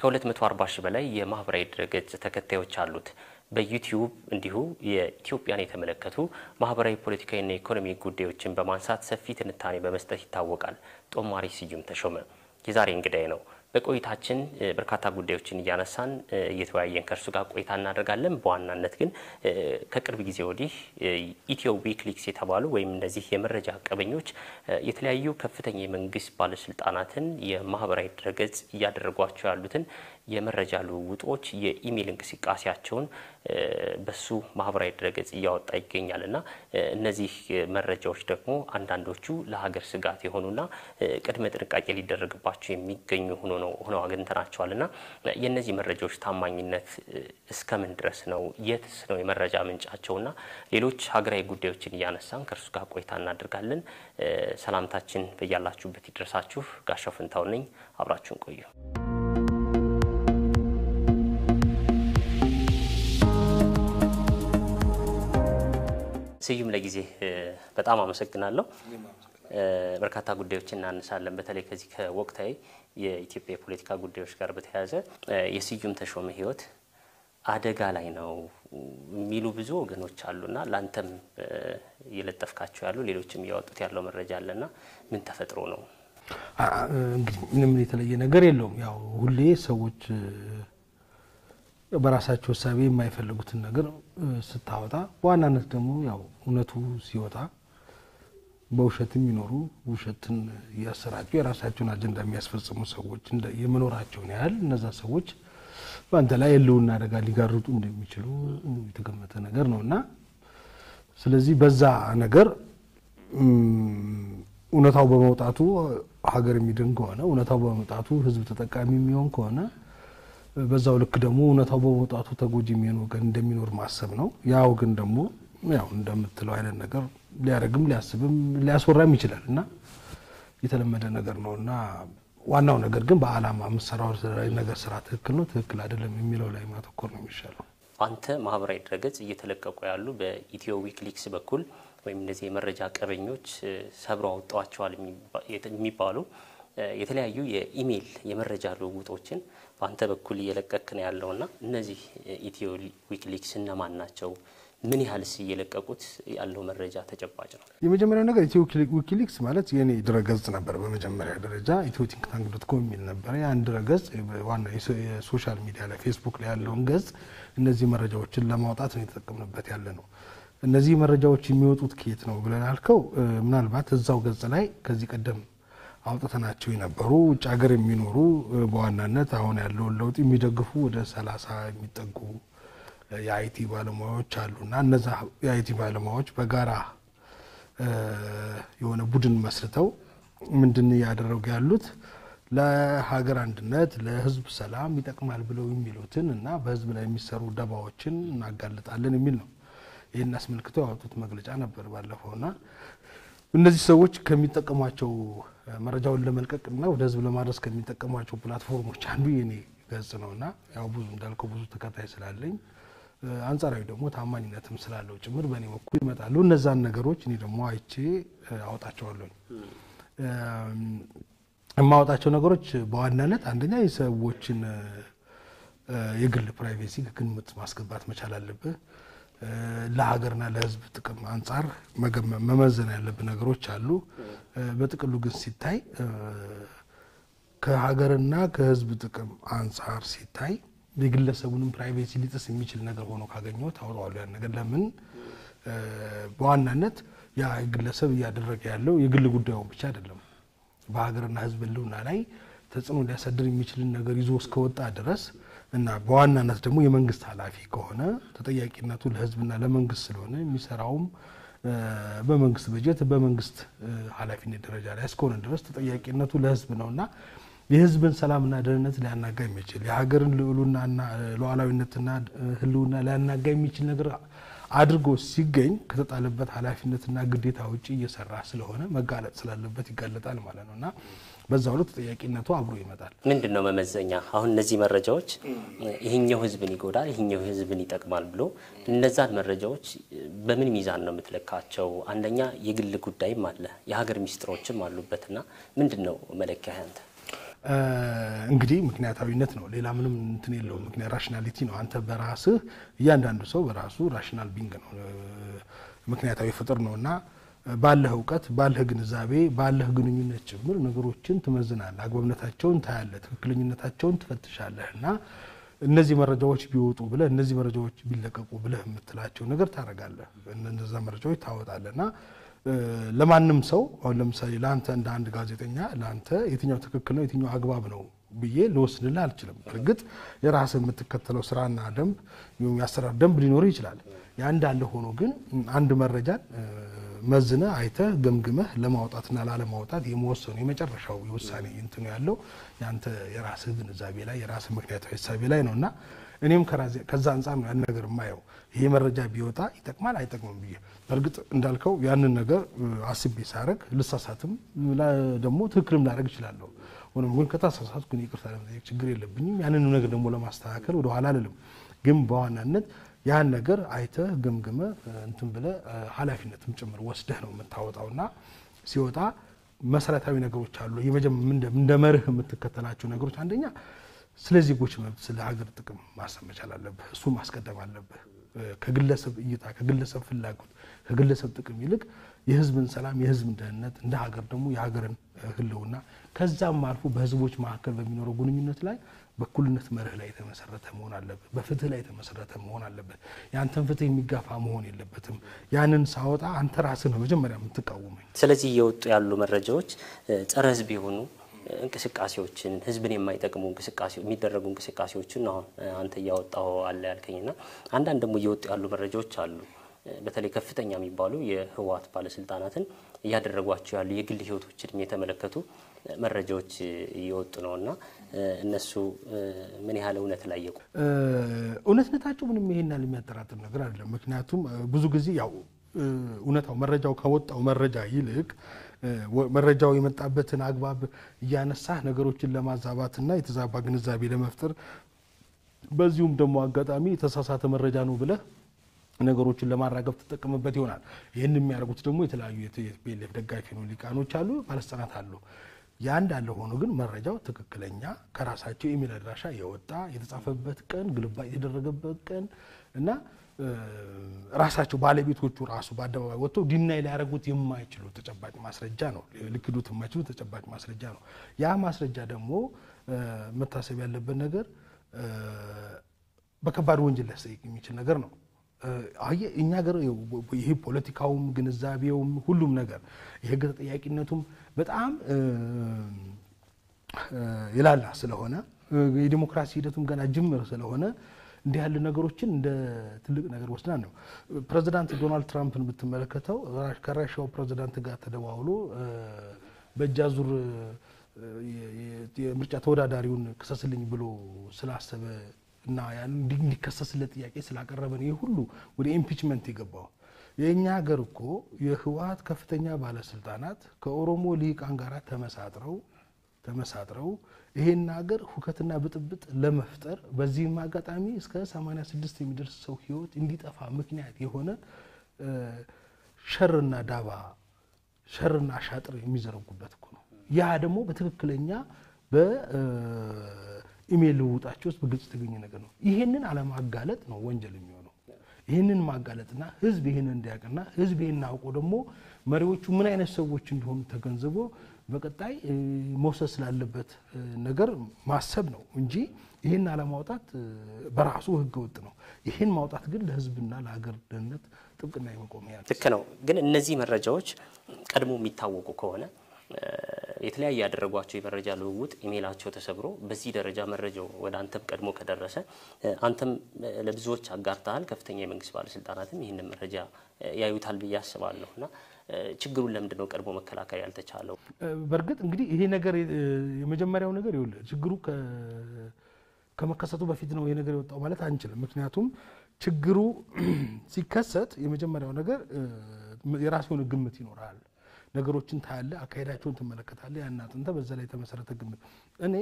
ከ240 ሺህ በላይ የማህበራዊ ድረገጽ ተከታዮች አሉት። በዩቲዩብ እንዲሁ የኢትዮጵያን የተመለከቱ ማህበራዊ፣ ፖለቲካዊና ኢኮኖሚ ጉዳዮችን በማንሳት ሰፊ ትንታኔ በመስጠት ይታወቃል። ጦማሪ ስዩም ተሾመ የዛሬ እንግዳይ ነው። በቆይታችን በርካታ ጉዳዮችን እያነሳን እየተወያየን ከእርሱ ጋር ቆይታ እናደርጋለን። በዋናነት ግን ከቅርብ ጊዜ ወዲህ ኢትዮ ዊክሊክስ የተባሉ ወይም እነዚህ የመረጃ ቀበኞች የተለያዩ ከፍተኛ የመንግስት ባለስልጣናትን የማህበራዊ ድረገጽ እያደረጓቸው ያሉትን የመረጃ ልውውጦች የኢሜይል እንቅስቃሴያቸውን በሱ ማህበራዊ ድረገጽ እያወጣ ይገኛል እና እነዚህ መረጃዎች ደግሞ አንዳንዶቹ ለሀገር ስጋት የሆኑና ቅድመ ጥንቃቄ ሊደረግባቸው የሚገኙ ሆኖ ነው ሆነው አግኝተናቸዋል እና የእነዚህ መረጃዎች ታማኝነት እስከምን ድረስ ነው? የትስ ነው የመረጃ ምንጫቸውና ሌሎች ሀገራዊ ጉዳዮችን እያነሳን ከእርሱ ጋር ቆይታ እናደርጋለን። ሰላምታችን በያላችሁበት ይድረሳችሁ። ጋሻው ፍንታው ነኝ። አብራችሁን ቆዩ። ስዩም ለጊዜ በጣም አመሰግናለሁ። በርካታ ጉዳዮችን እናነሳለን። በተለይ ከዚህ ከወቅታዊ የኢትዮጵያ የፖለቲካ ጉዳዮች ጋር በተያያዘ የስዩም ተሾመ ሕይወት አደጋ ላይ ነው የሚሉ ብዙ ወገኖች አሉና ለአንተም እየለጠፍካቸው ያሉ ሌሎችም እያወጡት ያለው መረጃ አለና ምን ተፈጥሮ ነው? እንግዲህ ምንም የተለየ ነገር የለውም። ያው ሁሌ ሰዎች በራሳቸው እሳቤ የማይፈልጉትን ነገር ስታወጣ በዋናነት ደግሞ ያው እውነቱ ሲወጣ በውሸት የሚኖሩ ውሸትን እያሰራጩ የራሳቸውን አጀንዳ የሚያስፈጽሙ ሰዎች የመኖራቸውን ያህል እነዛ ሰዎች በአንተ ላይ የሕልውና አደጋ ሊጋርጡ እንደሚችሉ የተገመተ ነገር ነው እና ስለዚህ በዛ ነገር እውነታው በመውጣቱ ሀገር የሚድን ከሆነ እውነታው በመውጣቱ ሕዝብ ተጠቃሚ የሚሆን ከሆነ በዛው ልክ ደግሞ እውነታው በመውጣቱ ተጎጂ የሚሆን ወገን እንደሚኖር ማሰብ ነው። ያ ወገን ደግሞ ያው እንደምትለው አይነት ነገር ሊያደርግም ሊያስብም ሊያስወራም ይችላል እና የተለመደ ነገር ነው እና ዋናው ነገር ግን በዓላማ የምሰራው ነገር ስራ ትክክል ነው ትክክል አይደለም የሚለው ላይ ማተኮር ነው የሚሻለው። አንተ ማህበራዊ ድረገጽ እየተለቀቁ ያሉ በኢትዮ ዊክሊክስ በኩል ወይም እነዚህ የመረጃ ቀበኞች ሰብረው አውጥተዋቸዋል የሚባሉ የተለያዩ የኢሜይል የመረጃ ልውውጦችን በአንተ በኩል እየለቀክ ነው ያለውና እነዚህ ኢትዮ ዊክሊክስ እነማን ናቸው? ምን ያህልስ እየለቀቁት ያለው መረጃ ተጨባጭ ነው? የመጀመሪያው ነገር ኢትዮ ዊኪሊክስ ማለት የኔ ድረገጽ ነበር። በመጀመሪያ ደረጃ ኢትዮ ቲንክ ታንክ ዶት ኮም የሚል ነበረ። ያን ድረገጽ ዋና የሶሻል ሚዲያ ላይ ፌስቡክ ላይ ያለውን ገጽ እነዚህ መረጃዎችን ለማውጣት ነው የተጠቀምንበት ያለ ነው። እነዚህ መረጃዎች የሚወጡት ከየት ነው ብለን አልከው፣ ምናልባት እዛው ገጽ ላይ ከዚህ ቀደም አውጥተናቸው የነበሩ ውጭ ሀገር የሚኖሩ በዋናነት አሁን ያለውን ለውጥ የሚደግፉ ወደ ሰላሳ የሚጠጉ የአይቲ ባለሙያዎች አሉና እነዛ የአይቲ ባለሙያዎች በጋራ የሆነ ቡድን መስርተው ምንድን እያደረጉ ያሉት ለሀገር አንድነት፣ ለሕዝብ ሰላም ይጠቅማል ብለው የሚሉትን እና በሕዝብ ላይ የሚሰሩ ደባዎችን እናጋልጣለን የሚል ነው። ይህን አስመልክቶ ያወጡት መግለጫ ነበር ባለፈውና እነዚህ ሰዎች ከሚጠቀሟቸው መረጃውን ለመልቀቅ እና ወደ ሕዝብ ለማድረስ ከሚጠቀሟቸው ፕላትፎርሞች አንዱ የኔ ገጽ ነውና ያው ብዙ እንዳልከው ብዙ ተከታይ ስላለኝ አንጻራዊ ደግሞ ታማኝነትም ስላለው ጭምር በእኔ በኩል ይመጣሉ። እነዛን ነገሮች እኔ ደግሞ አይቼ አወጣቸዋለሁኝ። የማወጣቸው ነገሮች በዋናነት አንደኛ የሰዎችን የግል ፕራይቬሲ ግምት ማስገባት መቻል አለብህ። ለሀገርና ለሕዝብ ጥቅም አንጻር መመዘን ያለብህ ነገሮች አሉ። በጥቅሉ ግን ሲታይ ከሀገርና ከሕዝብ ጥቅም አንጻር ሲታይ የግለሰቡንም ፕራይቬሲ ሊጥስ የሚችል ነገር ሆኖ ካገኘሁት አውጣዋለሁ። ያን ነገር ለምን በዋናነት ያ ግለሰብ እያደረገ ያለው የግል ጉዳዩን ብቻ አይደለም፣ በሀገርና ሕዝብ ህልውና ላይ ተጽዕኖ ሊያሳድር የሚችልን ነገር ይዞ እስከወጣ ድረስ እና በዋናነት ደግሞ የመንግስት ኃላፊ ከሆነ ተጠያቂነቱ ለሕዝብና ለመንግስት ስለሆነ የሚሰራውም በመንግስት በጀት በመንግስት ኃላፊነት ደረጃ ላይ እስከሆነ ድረስ ተጠያቂነቱ ለሕዝብ ነውና የህዝብን ሰላምና ደህንነት ሊያናጋ የሚችል የሀገርን ልዕሉናና ሉዓላዊነትና ህልውና ሊያናጋ የሚችል ነገር አድርጎ ሲገኝ ከተጣለበት ኃላፊነትና ግዴታ ውጭ እየሰራ ስለሆነ መጋለጥ ስላለበት ይጋለጣል ማለት ነው እና በዛው ልክ ተጠያቂነቱ አብሮ ይመጣል። ምንድን ነው መመዘኛ? አሁን እነዚህ መረጃዎች ይህኛው ህዝብን ይጎዳል፣ ይህኛው ህዝብን ይጠቅማል ብሎ እነዛን መረጃዎች በምን ሚዛን ነው የምትለካቸው? አንደኛ የግል ጉዳይም አለ፣ የሀገር ሚስጥሮችም አሉበትና ምንድን ነው መለኪያ ያንተ? እንግዲህ ምክንያታዊነት ነው፣ ሌላ ምንም እንትን የለውም። ምክንያት ራሽናሊቲ ነው። አንተ በራስህ እያንዳንዱ ሰው በራሱ ራሽናል ቢንግ ነው፣ ምክንያታዊ ፍጥር ነው እና ባለህ እውቀት፣ ባለህ ግንዛቤ፣ ባለህ ግንኙነት ጭምር ነገሮችን ትመዝናለህ፣ አግባብነታቸውን ታያለህ፣ ትክክለኝነታቸውን ትፈትሻለህ እና እነዚህ መረጃዎች ቢወጡ ብለህ እነዚህ መረጃዎች ቢለቀቁ ብለህ የምትላቸው ነገር ታደርጋለህ። እነዛ መረጃዎች ታወጣለህ እና ለማንም ሰው አሁን ለምሳሌ ለአንተ እንደ አንድ ጋዜጠኛ ለአንተ የትኛው ትክክል ነው የትኛው አግባብ ነው ብዬ ልወስንልህ አልችልም። እርግጥ የራስህ የምትከተለው ስራና ደንብ የአሰራር ደንብ ሊኖር ይችላል። ያ እንዳለ ሆኖ ግን አንድ መረጃን መዝነህ አይተህ ገምግመህ ለማውጣትና ላለማውጣት የመወሰኑ የመጨረሻው የውሳኔ እንትኑ ያለው የአንተ የራስህ ግንዛቤ ላይ የራስህ ምክንያታዊ ሀሳቤ ላይ ነው እና እኔም ከዛ አንጻር ነው ያን ነገር የማየው። ይሄ መረጃ ቢወጣ ይጠቅማል አይጠቅምም ብዬ በእርግጥ እንዳልከው ያንን ነገር አስቤ ሳረግ ልሳሳትም ደግሞ ትክክልም ላደረግ እችላለሁ። ሆኖም ግን ከታሳሳትኩ ግን ይቅርታ ለመጠየቅ ችግር የለብኝም። ያንን ነገር ደግሞ ለማስተካከል ወደኋላ አልልም። ግን በዋናነት ያን ነገር አይተህ ገምግመህ እንትን ብለህ ኃላፊነትም ጭምር ወስደህ ነው የምታወጣውና ሲወጣ መሰረታዊ ነገሮች አሉ። እንደ መርህ የምትከተላቸው ነገሮች አንደኛ ስለ ዜጎች መብት፣ ስለ ሀገር ጥቅም ማሰብ መቻል አለብህ። እሱ ማስቀደም አለብህ። ከግለሰብ እይታ፣ ከግለሰብ ፍላጎት፣ ከግለሰብ ጥቅም ይልቅ የህዝብን ሰላም፣ የህዝብን ደህንነት እንደ ሀገር ደግሞ የሀገርን ህልውና ከዛም አልፎ በህዝቦች መካከል በሚኖረው ግንኙነት ላይ በእኩልነት መርህ ላይ የተመሰረተ መሆን አለበት። በፍትህ ላይ የተመሰረተ መሆን አለበት። የአንተን ፍትህ የሚጋፋ መሆን የለበትም። ያንን ሳወጣ አንተ ራስህ ነው መጀመሪያ የምትቃወመኝ። ስለዚህ እየወጡ ያሉ መረጃዎች ጸረ ህዝብ የሆኑ እንቅስቃሴዎችን ህዝብን የማይጠቅሙ እንቅስቃሴ የሚደረጉ እንቅስቃሴዎችን አሁን አንተ እያወጣው አለ ያልከኝና አንዳንድ ደግሞ እየወጡ ያሉ መረጃዎች አሉ። በተለይ ከፍተኛ የሚባሉ የህወሓት ባለስልጣናትን እያደረጓቸው ያሉ የግል ህይወቶችን የተመለከቱ መረጃዎች እየወጡ ነው እና እነሱ ምን ያህል እውነት ላይ የቁ እውነትነታቸው ምንም ይሄን ያህል የሚያጠራጥር ነገር አይደለም። ምክንያቱም ብዙ ጊዜ ያው እውነታው መረጃው ከወጣው መረጃ ይልቅ መረጃው የመጣበትን አግባብ እያነሳህ ነገሮችን ለማዛባትና የተዛባ ግንዛቤ ለመፍጠር በዚሁም ደግሞ አጋጣሚ የተሳሳተ መረጃ ነው ብለህ ነገሮችን ለማራገብ ትጠቀምበት ይሆናል። ይህን የሚያደርጉት ደግሞ የተለያዩ የፒኤልኤፍ ደጋፊ ነው ሊቃኖች አሉ፣ ባለስልጣናት አሉ። ያ እንዳለ ሆኖ ግን መረጃው ትክክለኛ ከራሳቸው ኢሜል አድራሻ የወጣ የተጻፈበት ቀን ግልባጭ የተደረገበት ቀን እና ራሳቸው ባለቤቶቹ ራሱ በአደባባይ ወጥተው ዲናይ ሊያደርጉት የማይችሉ ተጨባጭ ማስረጃ ነው፣ ሊክዱት የማይችሉ ተጨባጭ ማስረጃ ነው። ያ ማስረጃ ደግሞ መታሰብ ያለበት ነገር በከባድ ወንጀል ሊያስጠይቅ የሚችል ነገር ነው። አየ እኛ ሀገር ይሄ ፖለቲካውም ግንዛቤውም ሁሉም ነገር የህግ ተጠያቂነቱም በጣም የላላ ስለሆነ የዲሞክራሲ ሂደቱም ገና ጅምር ስለሆነ እንዲህ ያሉ ነገሮችን እንደ ትልቅ ነገር ወስዳን ነው። ፕሬዚዳንት ዶናልድ ትራምፕን ብትመለከተው ከራሻው ፕሬዚዳንት ጋር ተደዋውሎ በእጅ አዙር የምርጫ ተወዳዳሪውን ክሰስልኝ ብሎ ስላሰበ እና ያን እንዲከሰስለት ጥያቄ ስላቀረበ ነው ይህ ሁሉ ወደ ኢምፒችመንት የገባው። የእኛ ሀገር እኮ የህወሓት ከፍተኛ ባለስልጣናት ከኦሮሞ ልሂቃን ጋር ተመሳጥረው ተመሳጥረው ይሄን ሀገር ሁከትና ብጥብጥ ለመፍጠር በዚህም አጋጣሚ እስከ 86 የሚደርስ ሰው ህይወት እንዲጠፋ ምክንያት የሆነ ሸርና ዳባ ሸርና አሻጥር የሚዘረጉበት እኮ ነው። ያ ደግሞ በትክክለኛ በኢሜይል ልውውጣቸው ውስጥ በግልጽ የተገኘ ነገር ነው። ይሄንን አለማጋለጥ ነው ወንጀል የሚሆነው። ይህንን ማጋለጥና ህዝብ ይህንን እንዲያውቅና ህዝብ ይህን አውቆ ደግሞ መሪዎቹ ምን አይነት ሰዎች እንደሆኑ ተገንዝቦ በቀጣይ መውሰድ ስላለበት ነገር ማሰብ ነው እንጂ ይህን አለማውጣት በራሱ ህገ ወጥ ነው። ይህን ማውጣት ግን ለህዝብና ለሀገር ደህንነት ጥብቅና የመቆሚያ ልክ ነው። ግን እነዚህ መረጃዎች ቀድሞ የሚታወቁ ከሆነ የተለያየ ያደረጓቸው የመረጃ ልውውጥ ኢሜይላቸው ተሰብሮ በዚህ ደረጃ መረጃው ወደ አንተም ቀድሞ ከደረሰ አንተም ለብዙዎች አጋርተሃል። ከፍተኛ የመንግስት ባለስልጣናትም ይህንን መረጃ ያዩታል ብዬ አስባለሁ እና ችግሩን ለምንድን ነው ቀድሞ መከላከል ያልተቻለው? በእርግጥ እንግዲህ ይሄ ነገር የመጀመሪያው ነገር ይኸውልህ ችግሩ ከመከሰቱ በፊት ነው ይሄ ነገር የወጣው ማለት አንችልም። ምክንያቱም ችግሩ ሲከሰት የመጀመሪያው ነገር የራሱ የሆነ ግምት ይኖራል። ነገሮችን ታያለህ፣ አካሄዳቸውን ትመለከታለህ። ያን አጥንተህ በዛ ላይ የተመሰረተ ግምት እኔ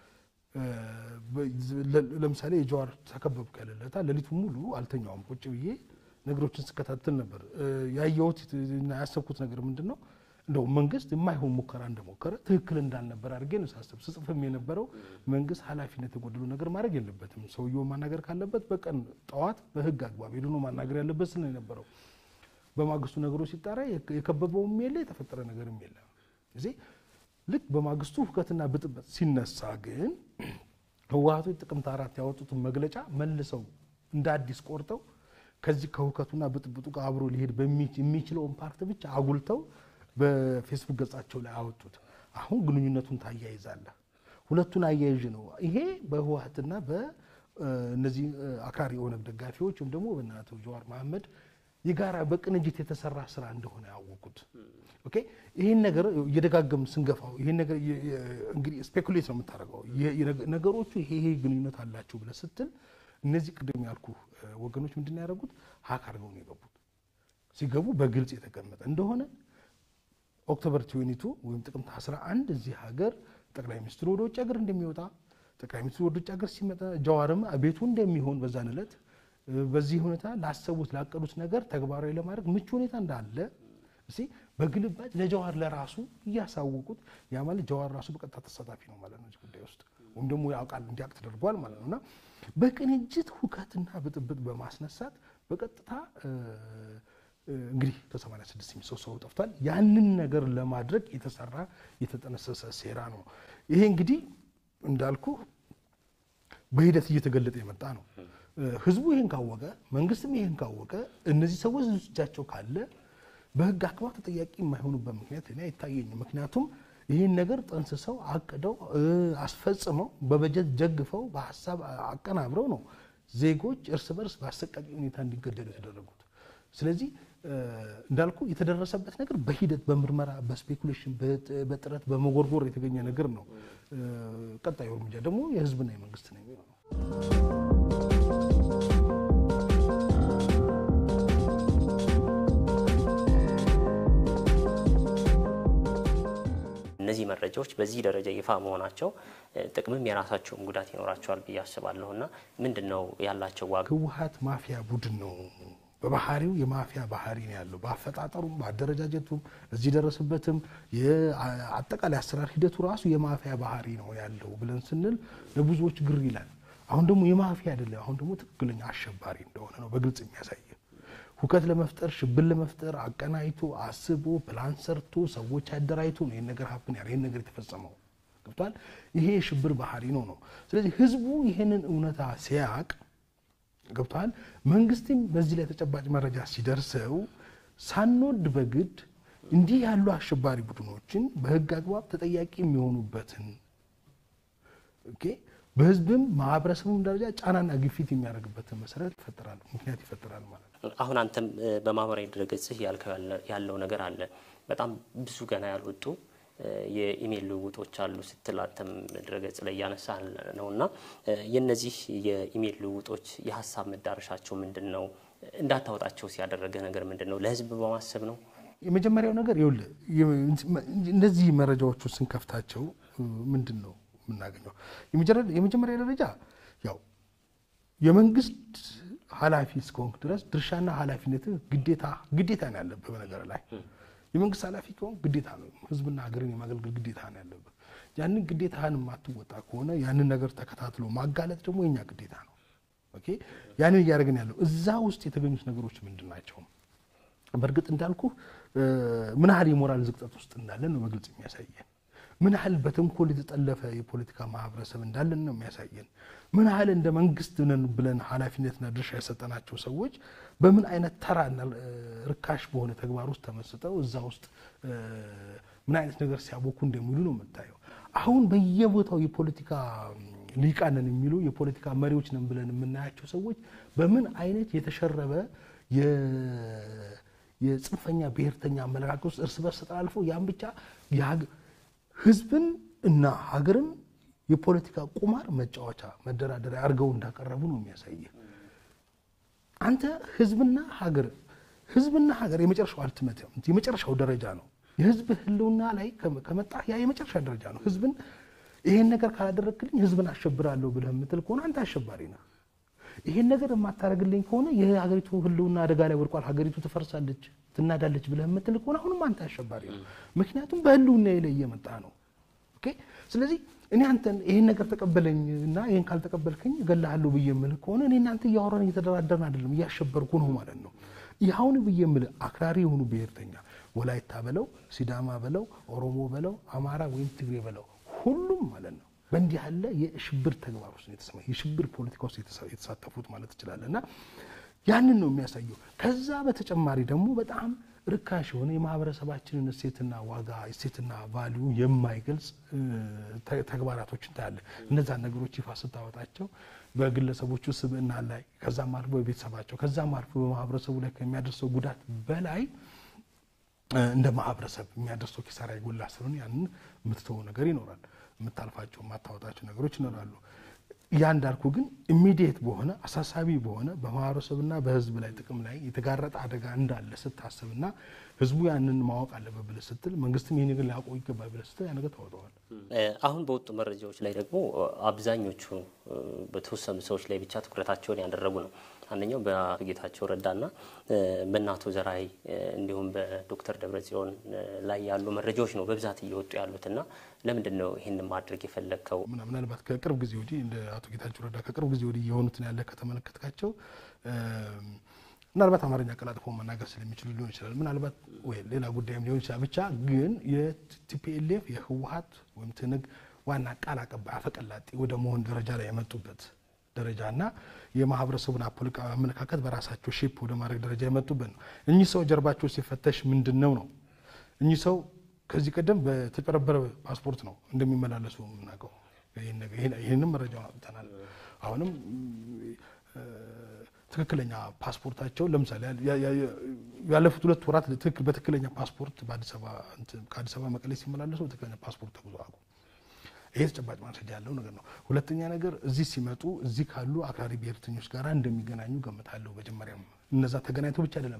ለምሳሌ የጀዋር ተከበብኩ ያለለታ ሌሊቱን ሙሉ አልተኛውም። ቁጭ ብዬ ነገሮችን ስከታተል ነበር። ያየሁት እና ያሰብኩት ነገር ምንድን ነው? እንደው መንግስት የማይሆን ሙከራ እንደሞከረ ትክክል እንዳልነበር አድርጌ ነው ሳስብ ስጽፍም የነበረው መንግስት ኃላፊነት የጎደለው ነገር ማድረግ የለበትም። ሰውየው ማናገር ካለበት በቀን ጠዋት በህግ አግባብ ሄዶ ነው ማናገር ያለበት ስል ነው የነበረው። በማግስቱ ነገሮች ሲጣራ የከበበውም የለ የተፈጠረ ነገርም የለም። እዚህ ልክ በማግስቱ ሁከትና ብጥብጥ ሲነሳ ግን ህወሓቶች ጥቅምት አራት ያወጡትን መግለጫ መልሰው እንደ አዲስ ቆርጠው ከዚህ ከሁከቱና ብጥብጡ ጋር አብሮ ሊሄድ የሚችለውን ፓርት ብቻ አጉልተው በፌስቡክ ገጻቸው ላይ አወጡት። አሁን ግንኙነቱን ታያይዛለህ። ሁለቱን አያይዥ ነው ይሄ በህወሓትና በእነዚህ አክራሪ የኦነግ ደጋፊዎች ወይም ደግሞ በእነ አቶ ጀዋር መሐመድ የጋራ በቅንጅት የተሰራ ስራ እንደሆነ ያወቁት። ኦኬ ይህን ነገር እየደጋገም ስንገፋው ይህን ነገር እንግዲህ ስፔኩሌት ነው የምታደርገው ነገሮቹ ይሄ ይሄ ግንኙነት አላቸው ብለህ ስትል እነዚህ ቅድም ያልኩ ወገኖች ምንድን ያደረጉት ሀክ አድርገው ነው የገቡት። ሲገቡ በግልጽ የተቀመጠ እንደሆነ ኦክቶበር ትዌኒቱ ወይም ጥቅምት 11 እዚህ ሀገር ጠቅላይ ሚኒስትሩ ወደ ውጭ ሀገር እንደሚወጣ ጠቅላይ ሚኒስትሩ ወደ ውጭ ሀገር ሲመጣ ጀዋርም ቤቱ እንደሚሆን በዛን ዕለት በዚህ ሁኔታ ላሰቡት ላቀዱት ነገር ተግባራዊ ለማድረግ ምቹ ሁኔታ እንዳለ እስቲ በግልባጭ ለጀዋር ለራሱ እያሳወቁት ያ ማለት ጀዋር ራሱ በቀጥታ ተሳታፊ ነው ማለት ነው ጉዳይ ውስጥ ወይም ደግሞ ያውቃል እንዲያውቅ ተደርጓል ማለት ነው እና በቅንጅት ሁከትና ብጥብጥ በማስነሳት በቀጥታ እንግዲህ ከ86 የሚሰው ሰው ጠፍቷል። ያንን ነገር ለማድረግ የተሰራ የተጠነሰሰ ሴራ ነው። ይሄ እንግዲህ እንዳልኩ በሂደት እየተገለጠ የመጣ ነው። ህዝቡ ይህን ካወቀ፣ መንግስትም ይህን ካወቀ፣ እነዚህ ሰዎች እጃቸው ካለ በህግ አግባብ ተጠያቂ የማይሆኑበት ምክንያት እኔ አይታየኝም። ምክንያቱም ይህን ነገር ጠንስሰው አቅደው አስፈጽመው በበጀት ደግፈው በሀሳብ አቀናብረው ነው ዜጎች እርስ በርስ በአሰቃቂ ሁኔታ እንዲገደሉ የተደረጉት። ስለዚህ እንዳልኩ የተደረሰበት ነገር በሂደት በምርመራ በስፔኩሌሽን በጥረት በመጎርጎር የተገኘ ነገር ነው። ቀጣዩ እርምጃ ደግሞ የህዝብና የመንግስት ነው የሚሆነው። እነዚህ መረጃዎች በዚህ ደረጃ ይፋ መሆናቸው ጥቅምም የራሳቸውን ጉዳት ይኖራቸዋል ብዬ አስባለሁ። እና ምንድን ነው ያላቸው ዋጋ? ህወሓት ማፊያ ቡድን ነው። በባህሪው የማፊያ ባህሪ ነው ያለው። በአፈጣጠሩም በአደረጃጀቱም እዚህ ደረሰበትም የአጠቃላይ አሰራር ሂደቱ ራሱ የማፊያ ባህሪ ነው ያለው ብለን ስንል ለብዙዎች ግር ይላል። አሁን ደግሞ የማፊያ አይደለም፣ አሁን ደግሞ ትክክለኛ አሸባሪ እንደሆነ ነው በግልጽ የሚያሳይ ሁከት ለመፍጠር ሽብር ለመፍጠር አቀናይቶ አስቦ ፕላን ሰርቶ ሰዎች አደራጅቶ ነው ይህን ነገር ሀብን ያለ ይህን ነገር የተፈጸመው ገብቷል። ይሄ የሽብር ባህሪ ነው ነው። ስለዚህ ህዝቡ ይህንን እውነታ ሲያቅ ገብቷል። መንግስትም በዚህ ላይ ተጨባጭ መረጃ ሲደርሰው ሳንወድ በግድ እንዲህ ያሉ አሸባሪ ቡድኖችን በህግ አግባብ ተጠያቂ የሚሆኑበትን ኦኬ በህዝብም ማህበረሰቡም ደረጃ ጫናና ግፊት የሚያደርግበትን መሰረት ይፈጠራል፣ ምክንያት ይፈጠራል ማለት ነው። አሁን አንተም በማህበራዊ ድረገጽህ ያልከው ያለው ነገር አለ። በጣም ብዙ ገና ያልወጡ የኢሜይል ልውውጦች አሉ ስትል አንተም ድረገጽ ላይ እያነሳ ነው እና የነዚህ የኢሜይል ልውውጦች የሀሳብ መዳረሻቸው ምንድን ነው? እንዳታወጣቸው ሲያደረገ ነገር ምንድን ነው? ለህዝብ በማሰብ ነው? የመጀመሪያው ነገር ይኸውልህ እነዚህ መረጃዎቹ ስንከፍታቸው ምንድን ነው የምናገኘው? የመጀመሪያ ደረጃ ያው የመንግስት ኃላፊ እስከሆንክ ድረስ ድርሻና ኃላፊነት ግዴታ ግዴታ ነው ያለብህ። በነገር ላይ የመንግስት ኃላፊ ከሆንክ ግዴታ ነው ህዝብና ሀገርን የማገልገል ግዴታ ነው ያለብህ። ያንን ግዴታህን የማትወጣ ከሆነ ያንን ነገር ተከታትሎ ማጋለጥ ደግሞ የኛ ግዴታ ነው። ኦኬ ያንን እያደረግን ያለው እዛ ውስጥ የተገኙት ነገሮች ምንድን ናቸው? በእርግጥ እንዳልኩ ምን ያህል የሞራል ዝቅጠት ውስጥ እንዳለን ነው በግልጽ የሚያሳየን። ምን ያህል በተንኮል የተጠለፈ የፖለቲካ ማህበረሰብ እንዳለን ነው የሚያሳየን። ምን ያህል እንደ መንግስት ነን ብለን ኃላፊነትና ድርሻ የሰጠናቸው ሰዎች በምን አይነት ተራና ርካሽ በሆነ ተግባር ውስጥ ተመስጠው እዛ ውስጥ ምን አይነት ነገር ሲያቦኩ እንደሚሉ ነው የምታየው። አሁን በየቦታው የፖለቲካ ሊቃን ነን የሚሉ የፖለቲካ መሪዎች ነን ብለን የምናያቸው ሰዎች በምን አይነት የተሸረበ የጽንፈኛ ብሔርተኛ አመለካከት ውስጥ እርስ በርስ ተጠላልፈው ያን ብቻ ህዝብን እና ሀገርን የፖለቲካ ቁማር መጫወቻ መደራደሪያ አድርገው እንዳቀረቡ ነው የሚያሳየ። አንተ ህዝብና ሀገር ህዝብና ሀገር የመጨረሻው አልትመት የመጨረሻው ደረጃ ነው። የህዝብ ህልውና ላይ ከመጣ ያ የመጨረሻ ደረጃ ነው። ህዝብን ይሄን ነገር ካላደረግክልኝ ህዝብን አሸብራለሁ ብለህ የምትል ከሆነ አንተ አሸባሪ ነህ። ይሄን ነገር የማታደርግልኝ ከሆነ የሀገሪቱ ህልውና አደጋ ላይ ወድቋል፣ ሀገሪቱ ትፈርሳለች፣ ትናዳለች ብለህ የምትል ከሆነ አሁንም አንተ አሸባሪ ነው። ምክንያቱም በህልውና ላይ እየመጣ ነው። ኦኬ ስለዚህ እኔ አንተን ይሄን ነገር ተቀበለኝ እና ይሄን ካልተቀበልከኝ እገልሃለሁ ብዬ የምልህ ከሆነ እኔ እናንተ እያወራን እየተደራደርን አይደለም፣ እያሸበርኩ ነው ማለት ነው። ይኸውን ብዬ የምልህ አክራሪ የሆኑ ብሔርተኛ ወላይታ በለው፣ ሲዳማ በለው፣ ኦሮሞ በለው፣ አማራ ወይም ትግሬ በለው ሁሉም ማለት ነው በእንዲህ ያለ የሽብር ተግባር ውስጥ የተሰማ የሽብር ፖለቲካ ውስጥ የተሳተፉት ማለት ትችላለህ። እና ያንን ነው የሚያሳየው። ከዛ በተጨማሪ ደግሞ በጣም ርካሽ የሆነ የማህበረሰባችንን እሴትና ዋጋ እሴትና ቫሊዩ የማይገልጽ ተግባራቶችን ታያለ። እነዛን ነገሮች ይፋ ስታወጣቸው በግለሰቦቹ ስብዕና ላይ ከዛም አልፎ በቤተሰባቸው ከዛም አልፎ በማህበረሰቡ ላይ ከሚያደርሰው ጉዳት በላይ እንደ ማህበረሰብ የሚያደርሰው ኪሳራ የጎላ ስለሆነ ያንን የምትተወው ነገር ይኖራል። የምታልፋቸው የማታወጣቸው ነገሮች ይኖራሉ። ያ እንዳልኩ ግን ኢሚዲየት በሆነ አሳሳቢ በሆነ በማህበረሰብና በህዝብ ላይ ጥቅም ላይ የተጋረጠ አደጋ እንዳለ ስታስብና ህዝቡ ያንን ማወቅ አለበት ብለህ ስትል መንግስትም ይህ ነገር ሊያውቀው ይገባል ብለህ ስትል ያ ነገር ታወጣዋል። አሁን በወጡ መረጃዎች ላይ ደግሞ አብዛኞቹ በተወሰኑ ሰዎች ላይ ብቻ ትኩረታቸውን ያደረጉ ነው። አንደኛው በአቶ ጌታቸው ረዳና በእናቶ ዘራይ እንዲሁም በዶክተር ደብረጽዮን ላይ ያሉ መረጃዎች ነው በብዛት እየወጡ ያሉት እና ለምንድን ነው ይህን ማድረግ የፈለግከው? ምናልባት ከቅርብ ጊዜ ወዲህ እንደ አቶ ጌታቸው ረዳ ከቅርብ ጊዜ ወዲህ የሆኑትን ያለ ከተመለከትካቸው ምናልባት አማርኛ ቀላጥፎ መናገር ስለሚችሉ ሊሆን ይችላል። ምናልባት ወይ ሌላ ጉዳይም ሊሆን ይችላል። ብቻ ግን የቲፒኤልኤፍ የህወሀት ወይም ትንግ ዋና ቃል አቀባይ አፈቀላጤ ወደ መሆን ደረጃ ላይ የመጡበት ደረጃ እና የማህበረሰቡን ፖለቲካዊ አመለካከት በራሳቸው ሼፕ ወደ ማድረግ ደረጃ የመጡበት ነው። እኚህ ሰው ጀርባቸው ሲፈተሽ ምንድን ነው ነው እኚህ ሰው ከዚህ ቀደም በተጨረበረ ፓስፖርት ነው እንደሚመላለሱ የምናውቀው። ይህንም መረጃ አውጥተናል። አሁንም ትክክለኛ ፓስፖርታቸው ለምሳሌ ያለፉት ሁለት ወራት በትክክለኛ ፓስፖርት ከአዲስ አበባ መቀሌ ሲመላለሱ በትክክለኛ ፓስፖርት ተጉዞ አቁ ይሄ ተጨባጭ ማስረጃ ያለው ነገር ነው። ሁለተኛ ነገር እዚህ ሲመጡ እዚህ ካሉ አክራሪ ብሔርተኞች ጋር እንደሚገናኙ ገምታለሁ። መጀመሪያም እነዛ ተገናኝቶ ብቻ አይደለም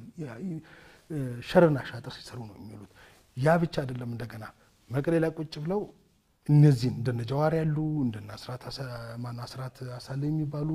ሸርና ሻጥር ሲሰሩ ነው የሚውሉት። ያ ብቻ አይደለም። እንደገና መቀሌ ላይ ቁጭ ብለው እነዚህን እንደነ ጀዋር ያሉ እንደነ አስራት አሳለ የሚባሉ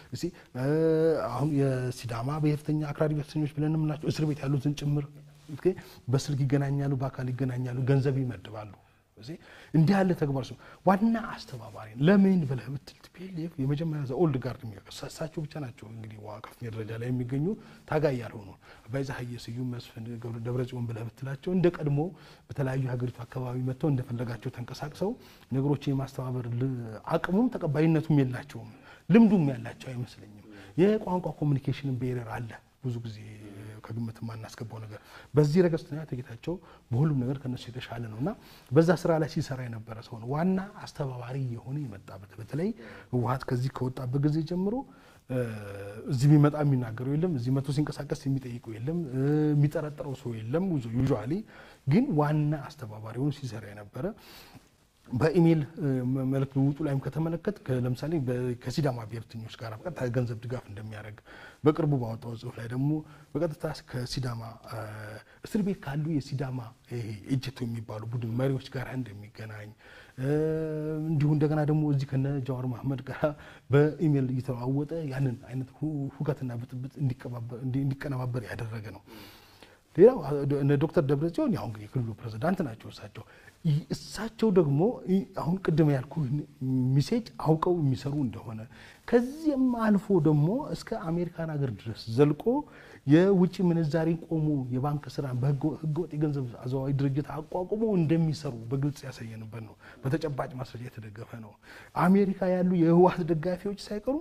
አሁን የሲዳማ ብሔርተኛ አክራሪ ብሔርተኞች ብለን የምናቸው እስር ቤት ያሉትን ጭምር በስልክ ይገናኛሉ፣ በአካል ይገናኛሉ፣ ገንዘብ ይመድባሉ። እንዲህ ያለ ተግባር ሲሆን ዋና አስተባባሪ ለምን ብለህ ብትል ቲፒኤልኤፍ የመጀመሪያ ኦልድ ጋርድ እሳቸው ብቻ ናቸው እንግዲህ ከፍተኛ ደረጃ ላይ የሚገኙ ታጋይ ያልሆኑ አባይዛሀየ ስዩም፣ መስፍን ደብረጽዮን ብለህ ብትላቸው እንደ ቀድሞ በተለያዩ የሀገሪቱ አካባቢ መጥተው እንደፈለጋቸው ተንቀሳቅሰው ነገሮችን የማስተባበር አቅሙም ተቀባይነቱም የላቸውም። ልምዱም ያላቸው አይመስለኝም። የቋንቋ ኮሚኒኬሽን ቤረር አለ ብዙ ጊዜ ከግምት የማናስገባው ነገር በዚህ ረገድ ስትናያ ጌታቸው በሁሉም ነገር ከነሱ የተሻለ ነው እና በዛ ስራ ላይ ሲሰራ የነበረ ሰው ነው። ዋና አስተባባሪ የሆነ የመጣበት በተለይ ህወሀት ከዚህ ከወጣበት ጊዜ ጀምሮ እዚህ ቢመጣ የሚናገረው የለም፣ እዚህ መቶ ሲንቀሳቀስ የሚጠይቀው የለም፣ የሚጠረጥረው ሰው የለም። ዩዥዋሊ ግን ዋና አስተባባሪ ሆኖ ሲሰራ የነበረ በኢሜይል መልክ ልውጡ ላይም ከተመለከት ለምሳሌ ከሲዳማ ብሔርተኞች ጋር በቀጥታ ገንዘብ ድጋፍ እንደሚያደርግ በቅርቡ ባወጣው ጽሁፍ ላይ ደግሞ በቀጥታ ከሲዳማ እስር ቤት ካሉ የሲዳማ ኤጀቶ የሚባሉ ቡድን መሪዎች ጋር እንደሚገናኝ እንዲሁ እንደገና ደግሞ እዚህ ከነ ጃዋር መሐመድ ጋር በኢሜይል እየተለዋወጠ ያንን አይነት ሁከትና ብጥብጥ እንዲቀነባበር ያደረገ ነው። ሌላው ዶክተር ደብረጽዮን ያው እንግዲህ የክልሉ ፕሬዚዳንት ናቸው። እሳቸው እሳቸው ደግሞ አሁን ቅድም ያልኩ ሚሴጅ አውቀው የሚሰሩ እንደሆነ ከዚህም አልፎ ደግሞ እስከ አሜሪካን ሀገር ድረስ ዘልቆ የውጭ ምንዛሪ ቆሞ የባንክ ስራ በህገወጥ የገንዘብ አዘዋዋሪ ድርጅት አቋቁሞ እንደሚሰሩ በግልጽ ያሳየንበት ነው። በተጨባጭ ማስረጃ የተደገፈ ነው። አሜሪካ ያሉ የህወሓት ደጋፊዎች ሳይቀሩ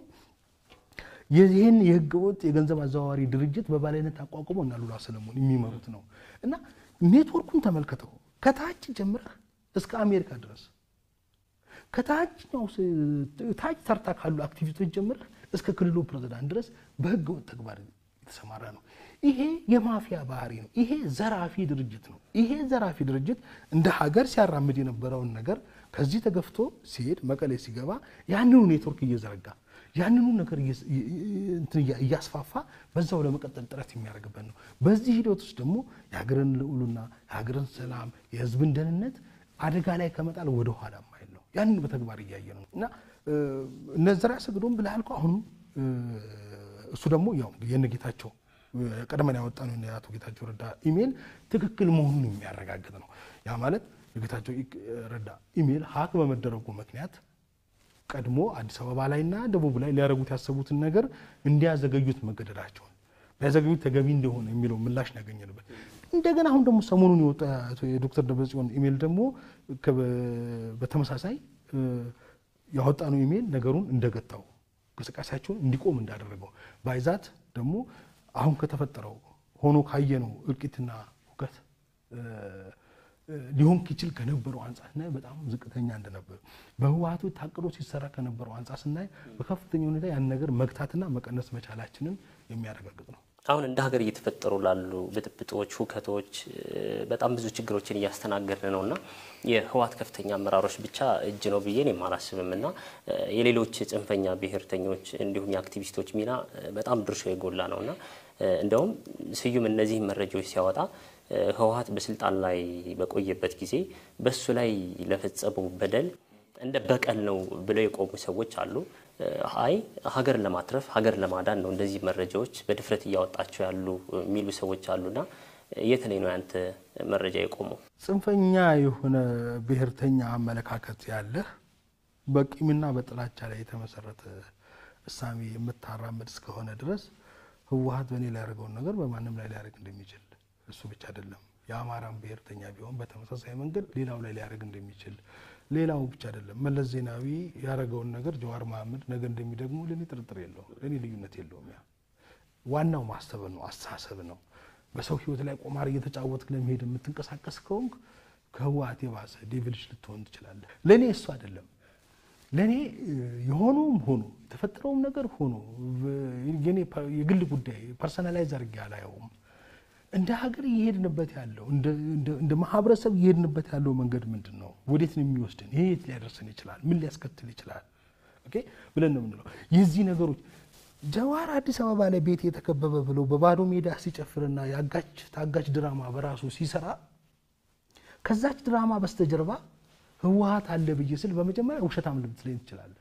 ይህን የህገወጥ የገንዘብ አዘዋዋሪ ድርጅት በባለቤትነት አቋቁሞ እና ሉላ ሰለሞን የሚመሩት ነው እና ኔትወርኩን ተመልከተው ከታች ጀምረህ እስከ አሜሪካ ድረስ ከታችኛው ታች ተርታ ካሉ አክቲቪስቶች ጀምረህ እስከ ክልሉ ፕሬዚዳንት ድረስ በህገወጥ ተግባር የተሰማራ ነው። ይሄ የማፊያ ባህሪ ነው። ይሄ ዘራፊ ድርጅት ነው። ይሄ ዘራፊ ድርጅት እንደ ሀገር ሲያራምድ የነበረውን ነገር ከዚህ ተገፍቶ ሲሄድ መቀሌ ሲገባ ያንኑ ኔትወርክ እየዘረጋ ያንኑ ነገር እያስፋፋ በዛው ለመቀጠል ጥረት የሚያደርግበት ነው። በዚህ ሂደት ውስጥ ደግሞ የሀገርን ልዑልና የሀገርን ሰላም፣ የህዝብን ደህንነት አደጋ ላይ ከመጣል ወደ ኋላ ማይል ነው። ያንን በተግባር እያየ ነው እና እነ ዘርዓ ያሰግዶም ብለህ ያልከው አሁንም እሱ ደግሞ ያው የነ ጌታቸው ቀድመን ያወጣነው የአቶ ጌታቸው ረዳ ኢሜል ትክክል መሆኑን የሚያረጋግጥ ነው። ያ ማለት የጌታቸው ረዳ ኢሜል ሀክ በመደረጉ ምክንያት ቀድሞ አዲስ አበባ ላይና ደቡብ ላይ ሊያደርጉት ያሰቡትን ነገር እንዲያዘገዩት መገደዳቸውን ቢያዘገዩት ተገቢ እንደሆነ የሚለው ምላሽ ነው ያገኘንበት። እንደገና አሁን ደግሞ ሰሞኑን የወጣ የዶክተር ደብረጽዮን ኢሜል ደግሞ በተመሳሳይ ያወጣነው ኢሜል ነገሩን እንደገታው እንቅስቃሴያቸውን እንዲቆም እንዳደረገው ባይዛት ደግሞ አሁን ከተፈጠረው ሆኖ ካየነው እልቂትና ሁከት ሊሆን ይችል ከነበረው አንጻር ስናይ በጣም ዝቅተኛ እንደነበር በህወሓቱ ታቅዶ ሲሰራ ከነበረው አንጻር ስናይ በከፍተኛ ሁኔታ ያን ነገር መግታትና መቀነስ መቻላችንን የሚያረጋግጥ ነው። አሁን እንደ ሀገር እየተፈጠሩ ላሉ ብጥብጦች፣ ሁከቶች በጣም ብዙ ችግሮችን እያስተናገድን ነው እና የህወሓት ከፍተኛ አመራሮች ብቻ እጅ ነው ብዬ እኔም አላስብም እና የሌሎች ጽንፈኛ ብሔርተኞች እንዲሁም የአክቲቪስቶች ሚና በጣም ድርሻ የጎላ ነው እና እንደውም ስዩም እነዚህ መረጃዎች ሲያወጣ ህወሓት በስልጣን ላይ በቆየበት ጊዜ በሱ ላይ ለፈጸመው በደል እንደ በቀል ነው ብለው የቆሙ ሰዎች አሉ። አይ ሀገር ለማትረፍ ሀገር ለማዳን ነው እንደዚህ መረጃዎች በድፍረት እያወጣቸው ያሉ የሚሉ ሰዎች አሉና የት ላይ ነው ያንተ መረጃ የቆመው? ጽንፈኛ የሆነ ብሔርተኛ አመለካከት ያለህ በቂምና በጥላቻ ላይ የተመሰረተ እሳቤ የምታራምድ እስከሆነ ድረስ ህወሓት በእኔ ላይ ያደርገውን ነገር በማንም ላይ ሊያደርግ እንደሚችል እሱ ብቻ አይደለም የአማራን ብሔርተኛ ቢሆን በተመሳሳይ መንገድ ሌላው ላይ ሊያደርግ እንደሚችል ሌላው ብቻ አይደለም መለስ ዜናዊ ያደረገውን ነገር ጀዋር መሐመድ ነገ እንደሚደግሙ ለእኔ ጥርጥር የለውም። ለእኔ ልዩነት የለውም። ያ ዋናው ማሰብ ነው፣ አስተሳሰብ ነው። በሰው ህይወት ላይ ቁማር እየተጫወትክ ለመሄድ የምትንቀሳቀስ ከሆንክ ከህወሓት የባሰ ዴቪልሽ ልትሆን ትችላለህ። ለእኔ እሱ አይደለም። ለእኔ የሆነውም ሆኖ የተፈጠረውም ነገር ሆኖ የኔ የግል ጉዳይ ፐርሰናላይዝ አድርጌ አላየውም። እንደ ሀገር እየሄድንበት ያለው እንደ ማህበረሰብ እየሄድንበት ያለው መንገድ ምንድን ነው? ወዴት ነው የሚወስድን? ይሄ የት ሊያደርሰን ይችላል? ምን ሊያስከትል ይችላል? ኦኬ ብለን ነው የምንለው። የዚህ ነገሮች ጀዋር አዲስ አበባ ላይ ቤት የተከበበ ብለው በባዶ ሜዳ ሲጨፍርና የአጋች ታጋች ድራማ በራሱ ሲሰራ ከዛች ድራማ በስተጀርባ ህወሓት አለ ብዬ ስል በመጀመሪያ ውሸታም ልትለኝ ትችላለህ።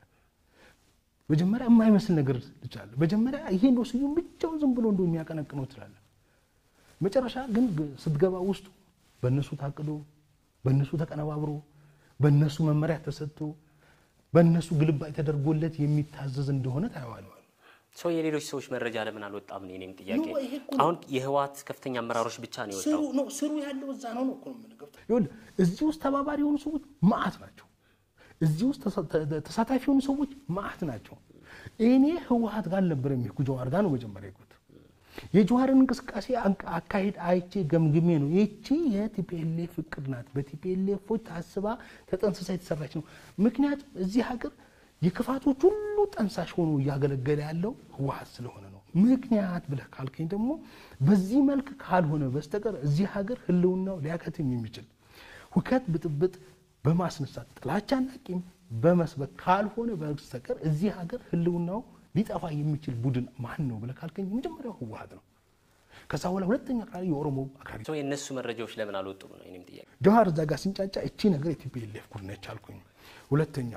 መጀመሪያ የማይመስል ነገር ትችላለህ። መጀመሪያ ይሄ እንደው ስዩም ብቻውን ዝም ብሎ እንደው የሚያቀነቅነው ትላለህ። መጨረሻ ግን ስትገባ ውስጡ በእነሱ ታቅዶ በእነሱ ተቀነባብሮ በእነሱ መመሪያ ተሰጥቶ በእነሱ ግልባጭ ተደርጎለት የሚታዘዝ እንደሆነ ታየዋል። ሰው የሌሎች ሰዎች መረጃ ለምን አልወጣም? ነው የእኔም ጥያቄ። አሁን የህወሓት ከፍተኛ አመራሮች ብቻ ነው የወጣው። ስሩ ያለው እዛ ነው ነው ይኸውልህ፣ እዚህ ውስጥ ተባባሪ የሆኑ ሰዎች ማአት ናቸው። እዚህ ውስጥ ተሳታፊ የሆኑ ሰዎች ማአት ናቸው። እኔ ህወሓት ጋር አልነበረም የሄድኩ ጀዋር ጋር ነው መጀመሪያ የሄድኩት። የጀዋርን እንቅስቃሴ አካሄድ አይቼ ገምግሜ ነው። ይቺ የቲፒኤልኤፍ እቅድ ናት። በቲፒኤልኤፎች ታስባ ተጠንስሳ የተሰራች ነው። ምክንያቱም እዚህ ሀገር የክፋቶች ሁሉ ጠንሳሽ ሆኖ እያገለገለ ያለው ህወሓት ስለሆነ ነው። ምክንያት ብለህ ካልከኝ ደግሞ በዚህ መልክ ካልሆነ በስተቀር እዚህ ሀገር ህልውናው ሊያከትም የሚችል ሁከት፣ ብጥብጥ በማስነሳት ጥላቻና ቂም በመስበክ ካልሆነ በስተቀር እዚህ ሀገር ህልውናው ሊጠፋ የሚችል ቡድን ማን ነው ብለህ ካልከኝ የመጀመሪያው ህወሓት ነው። ከዛ በኋላ ሁለተኛ አክራሪ የኦሮሞ አክራሪ ሰው የእነሱ መረጃዎች ለምን አልወጡም ነው የእኔም ጥያቄ። ጀዋር እዛ ጋር ሲንጫጫ እቺ ነገር የቲፒኤልኤፍ ጉድ ነች አልኩኝ። ሁለተኛ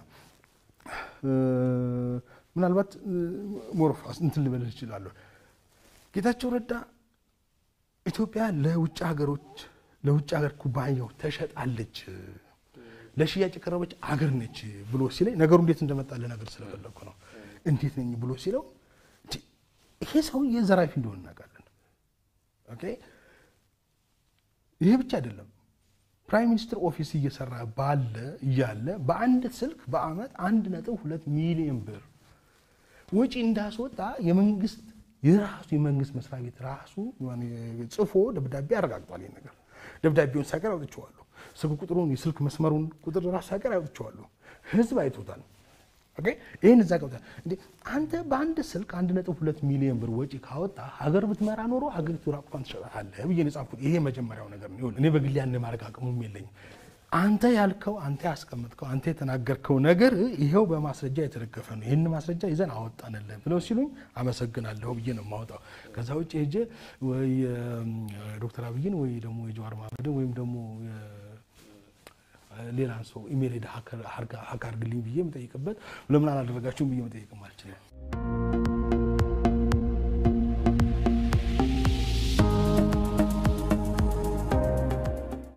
ምናልባት ሞሮፍ እንትን ልበልህ እችላለሁ። ጌታቸው ረዳ ኢትዮጵያ ለውጭ ሀገሮች ለውጭ ሀገር ኩባንያው ተሸጣለች፣ ለሽያጭ የቀረበች አገር ነች ብሎ ሲለኝ ነገሩ እንዴት እንደመጣ ልነግርህ ስለፈለግኩ ነው። እንዴት ነኝ ብሎ ሲለው ይሄ ሰውዬ ዘራፊ እንደሆነ እናውቃለን። ኦኬ ይሄ ብቻ አይደለም። ፕራይም ሚኒስትር ኦፊስ እየሰራ ባለ እያለ በአንድ ስልክ በአመት አንድ ነጥብ ሁለት ሚሊዮን ብር ወጪ እንዳስወጣ የመንግስት የራሱ የመንግስት መስሪያ ቤት ራሱ ጽፎ ደብዳቤ አረጋግጧል። ይሄን ነገር ደብዳቤውን ሳቀር አውጥቼዋለሁ። ስልክ ቁጥሩን የስልክ መስመሩን ቁጥር ራሱ ሳቀር አውጥቼዋለሁ። ህዝብ አይቶታል። ኦኬ ይህን እዛ ገብታ እንዴ አንተ በአንድ ስልክ አንድ ነጥብ ሁለት ሚሊዮን ብር ወጪ ካወጣ ሀገር ብትመራ ኖሮ ሀገሪቱ ራቁቷን ትሸጣታለህ ብዬ ነው የጻፍኩት። ይሄ መጀመሪያው ነገር ነው። እኔ በግሌ ያን ማድረግ አቅሙም የለኝም። አንተ ያልከው አንተ ያስቀመጥከው አንተ የተናገርከው ነገር ይሄው በማስረጃ የተደገፈ ነው። ይህን ማስረጃ ይዘን አወጣንልህ ብለው ሲሉኝ አመሰግናለሁ ብዬ ነው የማወጣው። ከዛ ውጭ ሄጄ ወይ ዶክተር አብይን ወይ ደግሞ የጀዋር መሐመድን ወይም ደግሞ ሌላን ሰው ኢሜል ሄደ ሀክ አድርግልኝ ብዬ የምጠይቅበት ለምን አላደረጋችሁም ብዬ መጠየቅም አልችልም።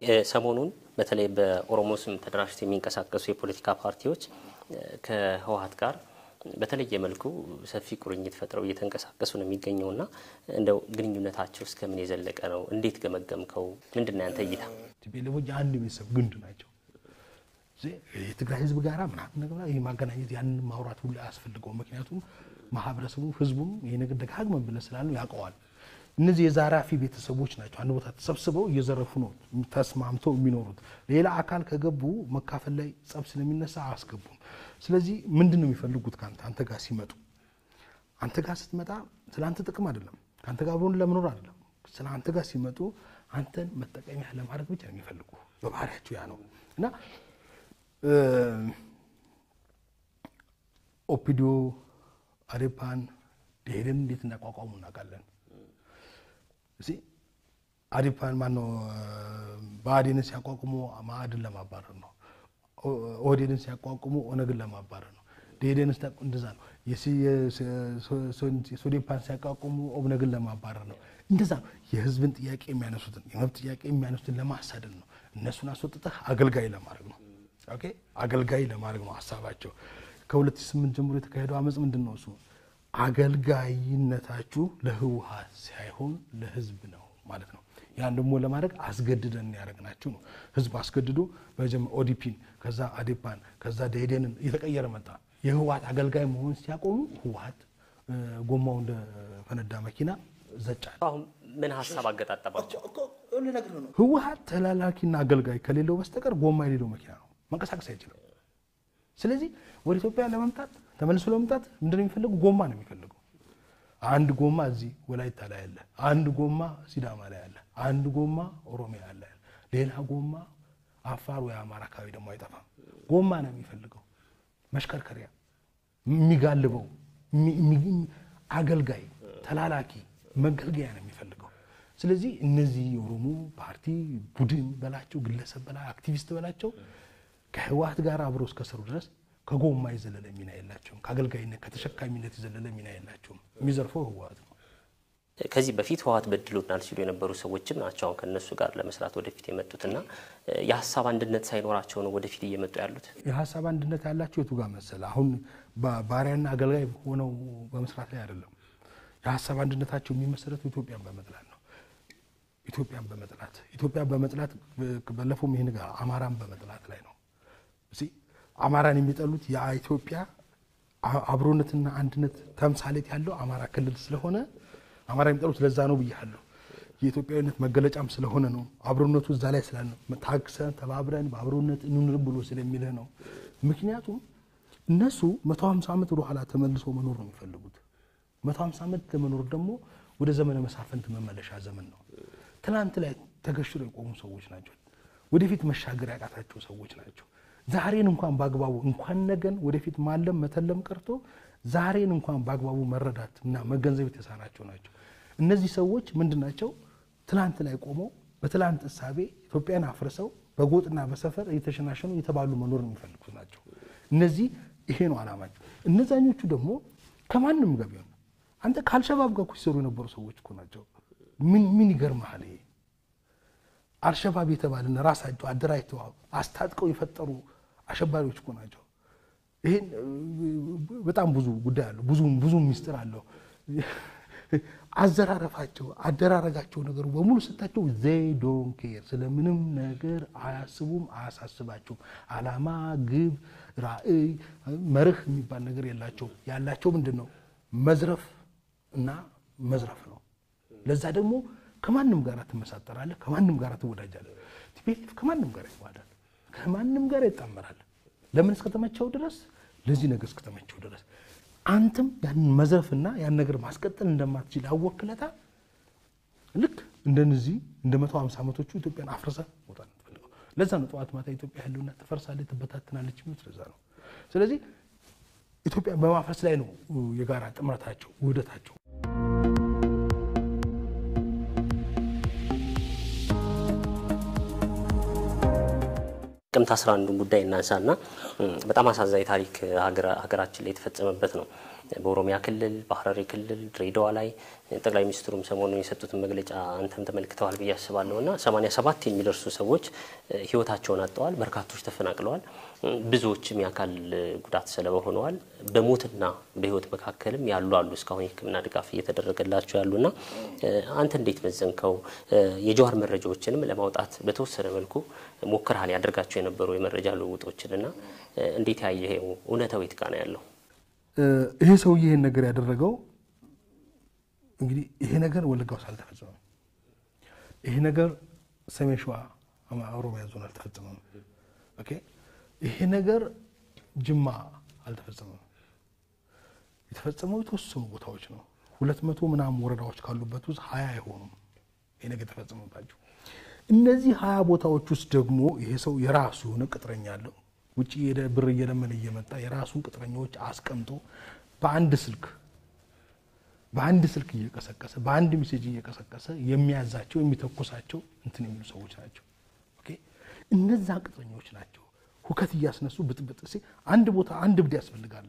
ሰሞኑን በተለይ በኦሮሞ ስም ተደራጅተው የሚንቀሳቀሱ የፖለቲካ ፓርቲዎች ከህወሀት ጋር በተለየ መልኩ ሰፊ ቁርኝት ፈጥረው እየተንቀሳቀሱ ነው የሚገኘውና እንደው ግንኙነታቸው እስከምን የዘለቀ ነው? እንዴት ገመገምከው? ምንድን ነው ያንተ እይታ? ቲፒኤልኤፎች የአንድ ቤተሰብ ግንድ ናቸው። የትግራይ ህዝብ ጋራ ምናምን ነገር ይህ ማገናኘት ያንን ማውራት ሁሉ አያስፈልገው። ምክንያቱም ማህበረሰቡ ህዝቡም ይህ ነገር ደጋግመን ብለን ስላለው ያውቀዋል። እነዚህ የዛራፊ ቤተሰቦች ናቸው። አንድ ቦታ ተሰብስበው እየዘረፉ ነው ተስማምተው የሚኖሩት። ሌላ አካል ከገቡ መካፈል ላይ ጸብ ስለሚነሳ አያስገቡም። ስለዚህ ምንድን ነው የሚፈልጉት ከአንተ አንተ ጋር ሲመጡ አንተ ጋር ስትመጣ ስለ አንተ ጥቅም አይደለም፣ ከአንተ ጋር አብሮን ለመኖር አይደለም። ስለ አንተ ጋር ሲመጡ አንተን መጠቀሚያ ለማድረግ ብቻ ነው የሚፈልጉ። በባህሪያቸው ያ ነው እና ኦፒዲዮ አዴፓን ደኢህዴን እንዴት እንዳቋቋሙ እናውቃለን። እዚህ አዴፓን ማነው ብአዴንን ሲያቋቁሙ መአድን ለማባረር ነው። ኦህዴድን ሲያቋቁሙ ኦነግን ለማባረር ነው። ደኢህዴን እንደዛ ነው። ሶዴፓን ሲያቋቁሙ ኦብነግን ለማባረር ነው። እንደዛ ነው። የህዝብን ጥያቄ የሚያነሱትን የመብት ጥያቄ የሚያነሱትን ለማሳደድ ነው። እነሱን አስወጥተህ አገልጋይ ለማድረግ ነው። ኦኬ አገልጋይ ለማድረግ ነው ሀሳባቸው። ከ2008 ጀምሮ የተካሄደው አመፅ ምንድን ነው? እሱ አገልጋይነታችሁ ለህወሀት ሳይሆን ለህዝብ ነው ማለት ነው። ያን ደግሞ ለማድረግ አስገድደን ያደረግናችሁ ነው። ህዝብ አስገድዶ በመጀመሪያ ኦዲፒን፣ ከዛ አዴፓን፣ ከዛ ደኢህዴንን እየተቀየረ መጣ። የህወሀት አገልጋይ መሆን ሲያቆሙ ህወሀት ጎማው እንደ ፈነዳ መኪና ዘጫል። አሁን ምን ሀሳብ አገጣጠባቸው? ህወሀት ተላላኪና አገልጋይ ከሌለው በስተቀር ጎማ የሌለው መኪና ነው፣ መንቀሳቀስ አይችልም። ስለዚህ ወደ ኢትዮጵያ ለመምጣት ተመልሶ ለመምጣት ምንድነው የሚፈልጉ? ጎማ ነው የሚፈልጉ። አንድ ጎማ እዚህ ወላይታ ላይ አለ፣ አንድ ጎማ ሲዳማ ላይ አለ፣ አንድ ጎማ ኦሮሚያ አለ፣ ሌላ ጎማ አፋር ወይ አማራ አካባቢ ደግሞ አይጠፋም። ጎማ ነው የሚፈልገው፣ መሽከርከሪያ የሚጋልበው አገልጋይ፣ ተላላኪ፣ መገልገያ ነው የሚፈልገው። ስለዚህ እነዚህ የኦሮሞ ፓርቲ ቡድን በላቸው፣ ግለሰብ በላ አክቲቪስት በላቸው ከህወሀት ጋር አብሮ እስከሰሩ ድረስ ከጎማ የዘለለ ሚና የላቸውም። ከአገልጋይነት ከተሸካሚነት የዘለለ ሚና የላቸውም። የሚዘርፈው ህወሀት ነው። ከዚህ በፊት ህወሀት በድሎናል ሲሉ የነበሩ ሰዎችም ናቸው አሁን ከእነሱ ጋር ለመስራት ወደፊት የመጡትና የሀሳብ አንድነት ሳይኖራቸው ነው ወደፊት እየመጡ ያሉት። የሀሳብ አንድነት ያላቸው የቱ ጋር መሰለ? አሁን ባሪያና አገልጋይ ሆነው በመስራት ላይ አይደለም። የሀሳብ አንድነታቸው የሚመሰረቱ ኢትዮጵያን በመጥላት ነው። ኢትዮጵያን በመጥላት ኢትዮጵያን በመጥላት ባለፈውም ይህ ነገር አማራን በመጥላት ላይ ነው። አማራን የሚጠሉት የኢትዮጵያ አብሮነትና አንድነት ተምሳሌት ያለው አማራ ክልል ስለሆነ አማራ የሚጠሉት ለዛ ነው ብያለሁ። የኢትዮጵያዊነት መገለጫም ስለሆነ ነው። አብሮነቱ እዛ ላይ ስላለ ነው። ታግሰን ተባብረን በአብሮነት እንኑር ብሎ ስለሚልህ ነው። ምክንያቱም እነሱ መቶ ሀምሳ ዓመት ወደ ኋላ ተመልሶ መኖር ነው የሚፈልጉት። መቶ ሀምሳ ዓመት ለመኖር ደግሞ ወደ ዘመነ መሳፍንት መመለሻ ዘመን ነው። ትናንት ላይ ተገሽሮ የቆሙ ሰዎች ናቸው። ወደፊት መሻገር ያቃታቸው ሰዎች ናቸው። ዛሬን እንኳን በአግባቡ እንኳን ነገን ወደፊት ማለም መተለም ቀርቶ ዛሬን እንኳን በአግባቡ መረዳት እና መገንዘብ የተሳናቸው ናቸው። እነዚህ ሰዎች ምንድን ናቸው? ትላንት ላይ ቆመው በትላንት እሳቤ ኢትዮጵያን አፍርሰው በጎጥና በሰፈር እየተሸናሸኑ የተባሉ መኖር የሚፈልጉ ናቸው። እነዚህ ይሄ ነው አላማቸው። እነዛኞቹ ደግሞ ከማንም ጋር ቢሆን አንተ ከአልሸባብ ጋር እኮ ሲሰሩ የነበሩ ሰዎች እኮ ናቸው። ምን ምን ይገርምሃል? ይሄ አልሸባብ የተባለን ራሳቸው አደራጅተው አስታጥቀው የፈጠሩ አሸባሪዎች እኮ ናቸው። ይሄን በጣም ብዙ ጉዳይ አለው፣ ብዙ ብዙ ሚስጥር አለው። አዘራረፋቸው፣ አደራረጋቸው ነገሩ በሙሉ ስታቸው ዘይ ዶን ኬር ስለምንም ነገር አያስቡም፣ አያሳስባቸውም። አላማ፣ ግብ፣ ራዕይ፣ መርህ የሚባል ነገር የላቸውም። ያላቸው ምንድን ነው? መዝረፍ እና መዝረፍ ነው። ለዛ ደግሞ ከማንም ጋር ትመሳጠራለህ፣ ከማንም ጋር ትወዳጃለህ። ቲፒኤልኤፍ ከማንም ጋር ይዋዳል፣ ከማንም ጋር ይጣመራል። ለምን እስከተመቸው ድረስ ለዚህ ነገር እስከተመቸው ድረስ አንተም ያንን መዝረፍና ያን ነገር ማስቀጠል እንደማትችል አወክለታ ልክ እንደነዚህ እንደ መቶ ሀምሳ ዓመቶቹ ኢትዮጵያን አፍርሰ መውጣት ነው የምትፈልገው። ለዛ ነው ጠዋት ማታ ኢትዮጵያ ህልውና ትፈርሳለች፣ ትበታትናለች የሚሉት ለዛ ነው። ስለዚህ ኢትዮጵያን በማፍረስ ላይ ነው የጋራ ጥምረታቸው፣ ውህደታቸው። የጥቅምት 11ን ጉዳይ እናንሳና በጣም አሳዛኝ ታሪክ ሀገራችን ላይ የተፈጸመበት ነው። በኦሮሚያ ክልል፣ በሀረሪ ክልል፣ ድሬዳዋ ላይ ጠቅላይ ሚኒስትሩም ሰሞኑን የሰጡትን መግለጫ አንተም ተመልክተዋል ብዬ አስባለሁ እና 87 የሚደርሱ ሰዎች ህይወታቸውን አጥተዋል። በርካቶች ተፈናቅለዋል። ብዙዎችም የአካል ጉዳት ሰለባ ሆነዋል። በሞትና በህይወት መካከልም ያሉ አሉ እስካሁን የሕክምና ድጋፍ እየተደረገላቸው ያሉና አንተ እንዴት መዘንከው? የጀዋር መረጃዎችንም ለማውጣት በተወሰነ መልኩ ሞክረሃል ያደርጋቸው የነበሩ የመረጃ ልውውጦችንና እንዴት ያየኸው? እውነታው የት ጋ ነው ያለው? ይሄ ሰውዬ ይሄን ነገር ያደረገው እንግዲህ ይሄ ነገር ወለጋ ውስጥ አልተፈጸመም። ይሄ ነገር ሰሜን ሸዋ ኦሮሚያ ዞን አልተፈጸመም። ኦኬ ይሄ ነገር ጅማ አልተፈጸመም። የተፈጸመው የተወሰኑ ቦታዎች ነው። ሁለት መቶ ምናምን ወረዳዎች ካሉበት ውስጥ ሀያ አይሆኑም ይሄ ነገር የተፈጸመባቸው። እነዚህ ሀያ ቦታዎች ውስጥ ደግሞ ይሄ ሰው የራሱ የሆነ ቅጥረኛ አለው። ውጭ ሄደ ብር እየለመነ እየመጣ የራሱን ቅጥረኛዎች አስቀምጦ በአንድ ስልክ በአንድ ስልክ እየቀሰቀሰ በአንድ ሜሴጅ እየቀሰቀሰ የሚያዛቸው የሚተኩሳቸው እንትን የሚሉ ሰዎች ናቸው። ኦኬ እነዛ ቅጥረኞች ናቸው ሁከት እያስነሱ ብጥብጥ ሲ አንድ ቦታ አንድ እብድ ያስፈልጋል።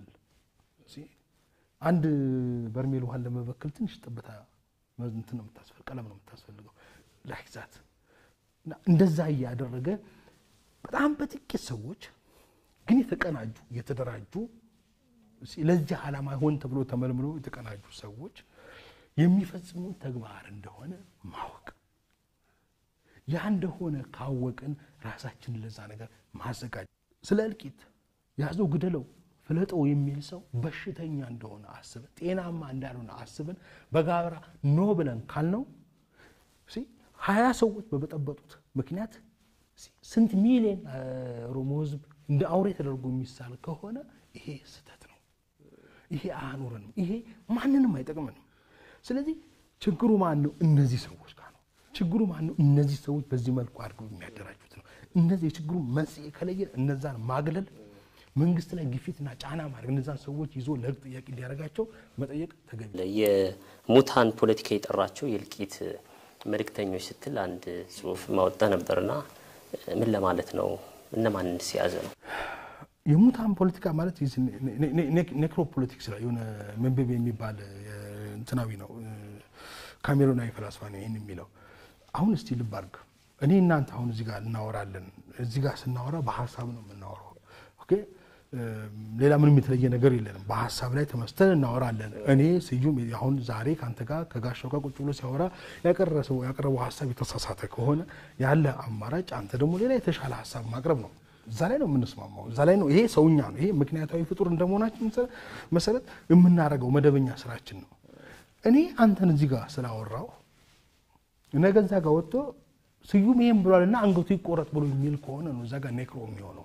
አንድ በርሜል ውሃን ለመበከል ትንሽ ጠብታ እንትን ነው የምታስፈልግ ቀለም ነው የምታስፈልገው ላይዛት እንደዛ እያደረገ በጣም በጥቂት ሰዎች ግን የተቀናጁ የተደራጁ ለዚህ ዓላማ ሆን ተብሎ ተመልምሎ የተቀናጁ ሰዎች የሚፈጽሙት ተግባር እንደሆነ ማወቅ ያ እንደሆነ ካወቅን ራሳችንን ለዛ ነገር ማዘጋጀት። ስለ እልቂት ያዘው ግደለው ፍለጠው የሚል ሰው በሽተኛ እንደሆነ አስበን ጤናማ እንዳልሆነ አስበን በጋራ ኖ ብለን ካልነው ሀያ ሰዎች በበጠበጡት ምክንያት ስንት ሚሊዮን ኦሮሞ ሕዝብ እንደ አውሬ ተደርጎ የሚሳል ከሆነ ይሄ ስህተት ነው። ይሄ አያኖረንም። ይሄ ማንንም አይጠቅምንም። ስለዚህ ችግሩ ማን ነው? እነዚህ ሰዎች ጋር ነው ችግሩ። ማን ነው? እነዚህ ሰዎች በዚህ መልኩ አድርገው የሚያደራጁት ነው። እነዚህ የችግሩ መንስኤ ከለየን እነዛን ማግለል፣ መንግስት ላይ ግፊትና ጫና ማድረግ፣ እነዛን ሰዎች ይዞ ለህግ ጥያቄ እንዲያደርጋቸው መጠየቅ ተገቢ። የሙታን ፖለቲካ የጠራቸው የእልቂት መልእክተኞች ስትል አንድ ጽሁፍ ማወጣ ነበርና ምን ለማለት ነው? እነማንን ሲያዘ ነው? የሙታን ፖለቲካ ማለት ኔክሮ ፖለቲክስ ላይ የሆነ መንበብ የሚባል እንትናዊ ነው። ካሜሮናዊ ፈላስፋ ነው ይህን የሚለው። አሁን እስቲ ልብ አድርግ። እኔ እናንተ አሁን እዚህ ጋር እናወራለን። እዚህ ጋር ስናወራ በሀሳብ ነው የምናወራው። ኦኬ ሌላ ምንም የተለየ ነገር የለንም። በሀሳብ ላይ ተመስተን እናወራለን። እኔ ስዩም አሁን ዛሬ ከአንተ ጋር ከጋሻው ጋር ቁጭ ብሎ ሲያወራ ያቀረበው ሀሳብ የተሳሳተ ከሆነ ያለ አማራጭ አንተ ደግሞ ሌላ የተሻለ ሀሳብ ማቅረብ ነው። እዛ ላይ ነው የምንስማማው። እዛ ላይ ነው ይሄ ሰውኛ ነው። ይሄ ምክንያታዊ ፍጡር እንደመሆናችን መሰረት የምናደርገው መደበኛ ስራችን ነው። እኔ አንተን እዚህ ጋር ስላወራው ነገ እዛ ጋር ወጥቶ ስዩም ይሄን ብሏልና አንገቱ ይቆረጥ ብሎ የሚል ከሆነ ነው እዛ ጋር ኔክሮ የሚሆነው።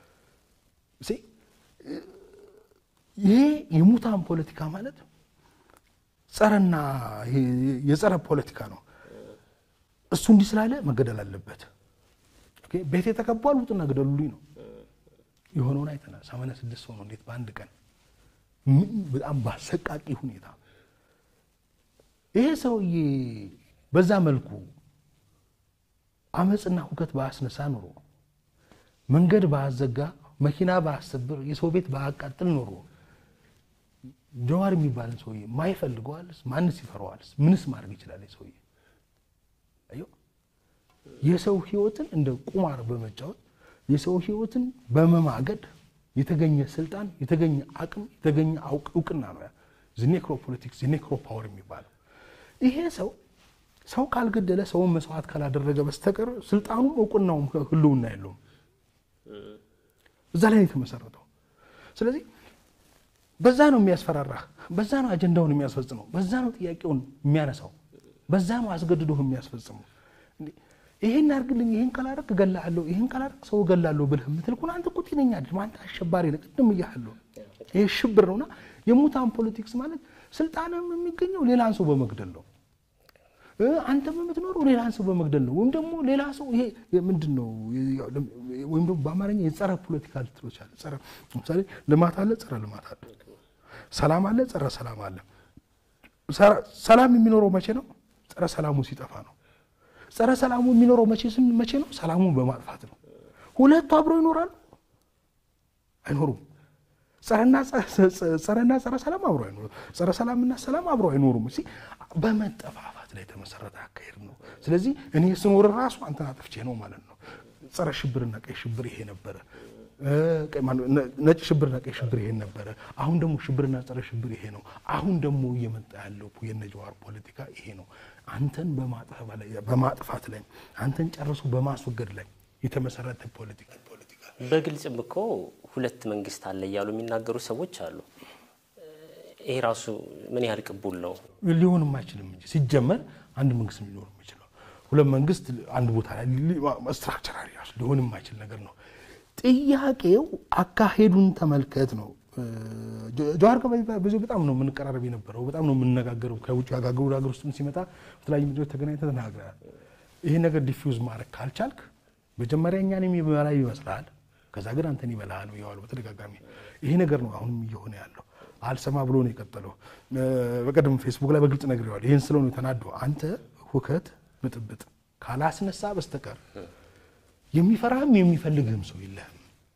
ይሄ የሙታን ፖለቲካ ማለት ጸረና የጸረ ፖለቲካ ነው። እሱ እንዲህ ስላለ መገደል አለበት። ቤቴ ተከቧል፣ ውጡና ግደሉልኝ ነው የሆነውን አይተናል። ሰማንያ ስድስት ሰው ነው እንዴት በአንድ ቀን በጣም ባሰቃቂ ሁኔታ ይሄ ሰውዬ በዛ መልኩ አመፅና ሁከት ባያስነሳ ኑሮ መንገድ ባያዘጋ መኪና ባያሰብር የሰው ቤት ባያቃጥል ኖሮ ጀዋር የሚባልን ሰውዬ ማይፈልገዋልስ? ማንስ ይፈረዋልስ? ምንስ ማድረግ ይችላል? ሰውዬ የሰው ህይወትን እንደ ቁማር በመጫወት የሰው ህይወትን በመማገድ የተገኘ ስልጣን፣ የተገኘ አቅም፣ የተገኘ እውቅና ነው ኔክሮ ፖለቲክስ ኔክሮ ፓወር የሚባለው። ይሄ ሰው ሰው ካልገደለ ሰውን መስዋዕት ካላደረገ በስተቀር ስልጣኑም እውቅናውም ህልውና የለውም። እዛ ላይ ነው የተመሰረተው። ስለዚህ በዛ ነው የሚያስፈራራህ፣ በዛ ነው አጀንዳውን የሚያስፈጽመው፣ በዛ ነው ጥያቄውን የሚያነሳው፣ በዛ ነው አስገድዶ የሚያስፈጽመው። ይሄን አድርግልኝ፣ ይሄን ካላደረግ እገላለሁ፣ ይሄን ካላደረግ ሰው እገላለሁ ብለህ የምትል ከሆነ አንተ እኮ ጤነኛ አይደለም፣ አንተ አሸባሪ ነህ። ቅድም እያለሁ ይሄ ሽብር ነውና የሙታን ፖለቲክስ ማለት ስልጣንም የሚገኘው ሌላን ሰው በመግደል ነው። አንተም የምትኖረው ሌላን ሰው በመግደል ነው። ወይም ደግሞ ሌላ ሰው ይሄ ምንድን ነው? ወይም ደግሞ በአማርኛ የጸረ ፖለቲካ ልትሎች አለ። ጸረ ለምሳሌ ልማት አለ፣ ጸረ ልማት አለ። ሰላም አለ፣ ጸረ ሰላም አለ። ሰላም የሚኖረው መቼ ነው? ጸረ ሰላሙ ሲጠፋ ነው። ጸረ ሰላሙ የሚኖረው መቼ መቼ ነው? ሰላሙን በማጥፋት ነው። ሁለቱ አብረው ይኖራሉ? አይኖሩም። ጸረና ጸረና ጸረ ሰላም አብረው አይኖሩም። ጸረ ሰላምና ሰላም አብረው አይኖሩም። እሺ በመጠፋፋት ላይ የተመሰረተ አካሄድ ነው። ስለዚህ እኔ ስኖር ራሱ አንተን አጥፍቼ ነው ማለት ነው። ጸረ ሽብርና ቀይ ሽብር ይሄ ነበረ። ነጭ ሽብርና ቀይ ሽብር ይሄን ነበረ። አሁን ደግሞ ሽብርና ጸረ ሽብር ይሄ ነው። አሁን ደግሞ እየመጣ ያለው የነ ጀዋር ፖለቲካ ይሄ ነው። አንተን በማጥፋት ላይ አንተን ጨርሶ በማስወገድ ላይ የተመሰረተ ፖለቲካ ፖለቲካ በግልጽም እኮ ሁለት መንግስት አለ እያሉ የሚናገሩ ሰዎች አሉ። ይሄ ራሱ ምን ያህል ቅቡል ነው? ሊሆንም አይችልም እንጂ ሲጀመር አንድ መንግስት ሊኖር የሚችለው ሁለት መንግስት አንድ ቦታ ላይ ስትራክቸራሊ ራሱ ሊሆን የማይችል ነገር ነው። ጥያቄው አካሄዱን ተመልከት ነው። ጀዋር ጋር ብዙ በጣም ነው የምንቀራረብ የነበረው፣ በጣም ነው የምንነጋገረው። ከውጭ ሀገር ወደ ሀገር ውስጥም ሲመጣ በተለያዩ ምድሮች ተገናኝተን ተናግረናል። ይሄ ነገር ዲፊውዝ ማድረግ ካልቻልክ መጀመሪያ እኛን የሚበላ ይመስልሃል፣ ከዛ ግን አንተን ይበላሃል ብየዋሉ በተደጋጋሚ። ይሄ ነገር ነው አሁንም እየሆነ ያለው። አልሰማ ብሎ ነው የቀጠለው። በቀደም ፌስቡክ ላይ በግልጽ ነግሬዋለሁ። ይህን ስለው ነው ተናዶ አንተ ሁከት ብጥብጥ ካላስነሳ በስተቀር የሚፈራህም የሚፈልግህም ሰው የለህም።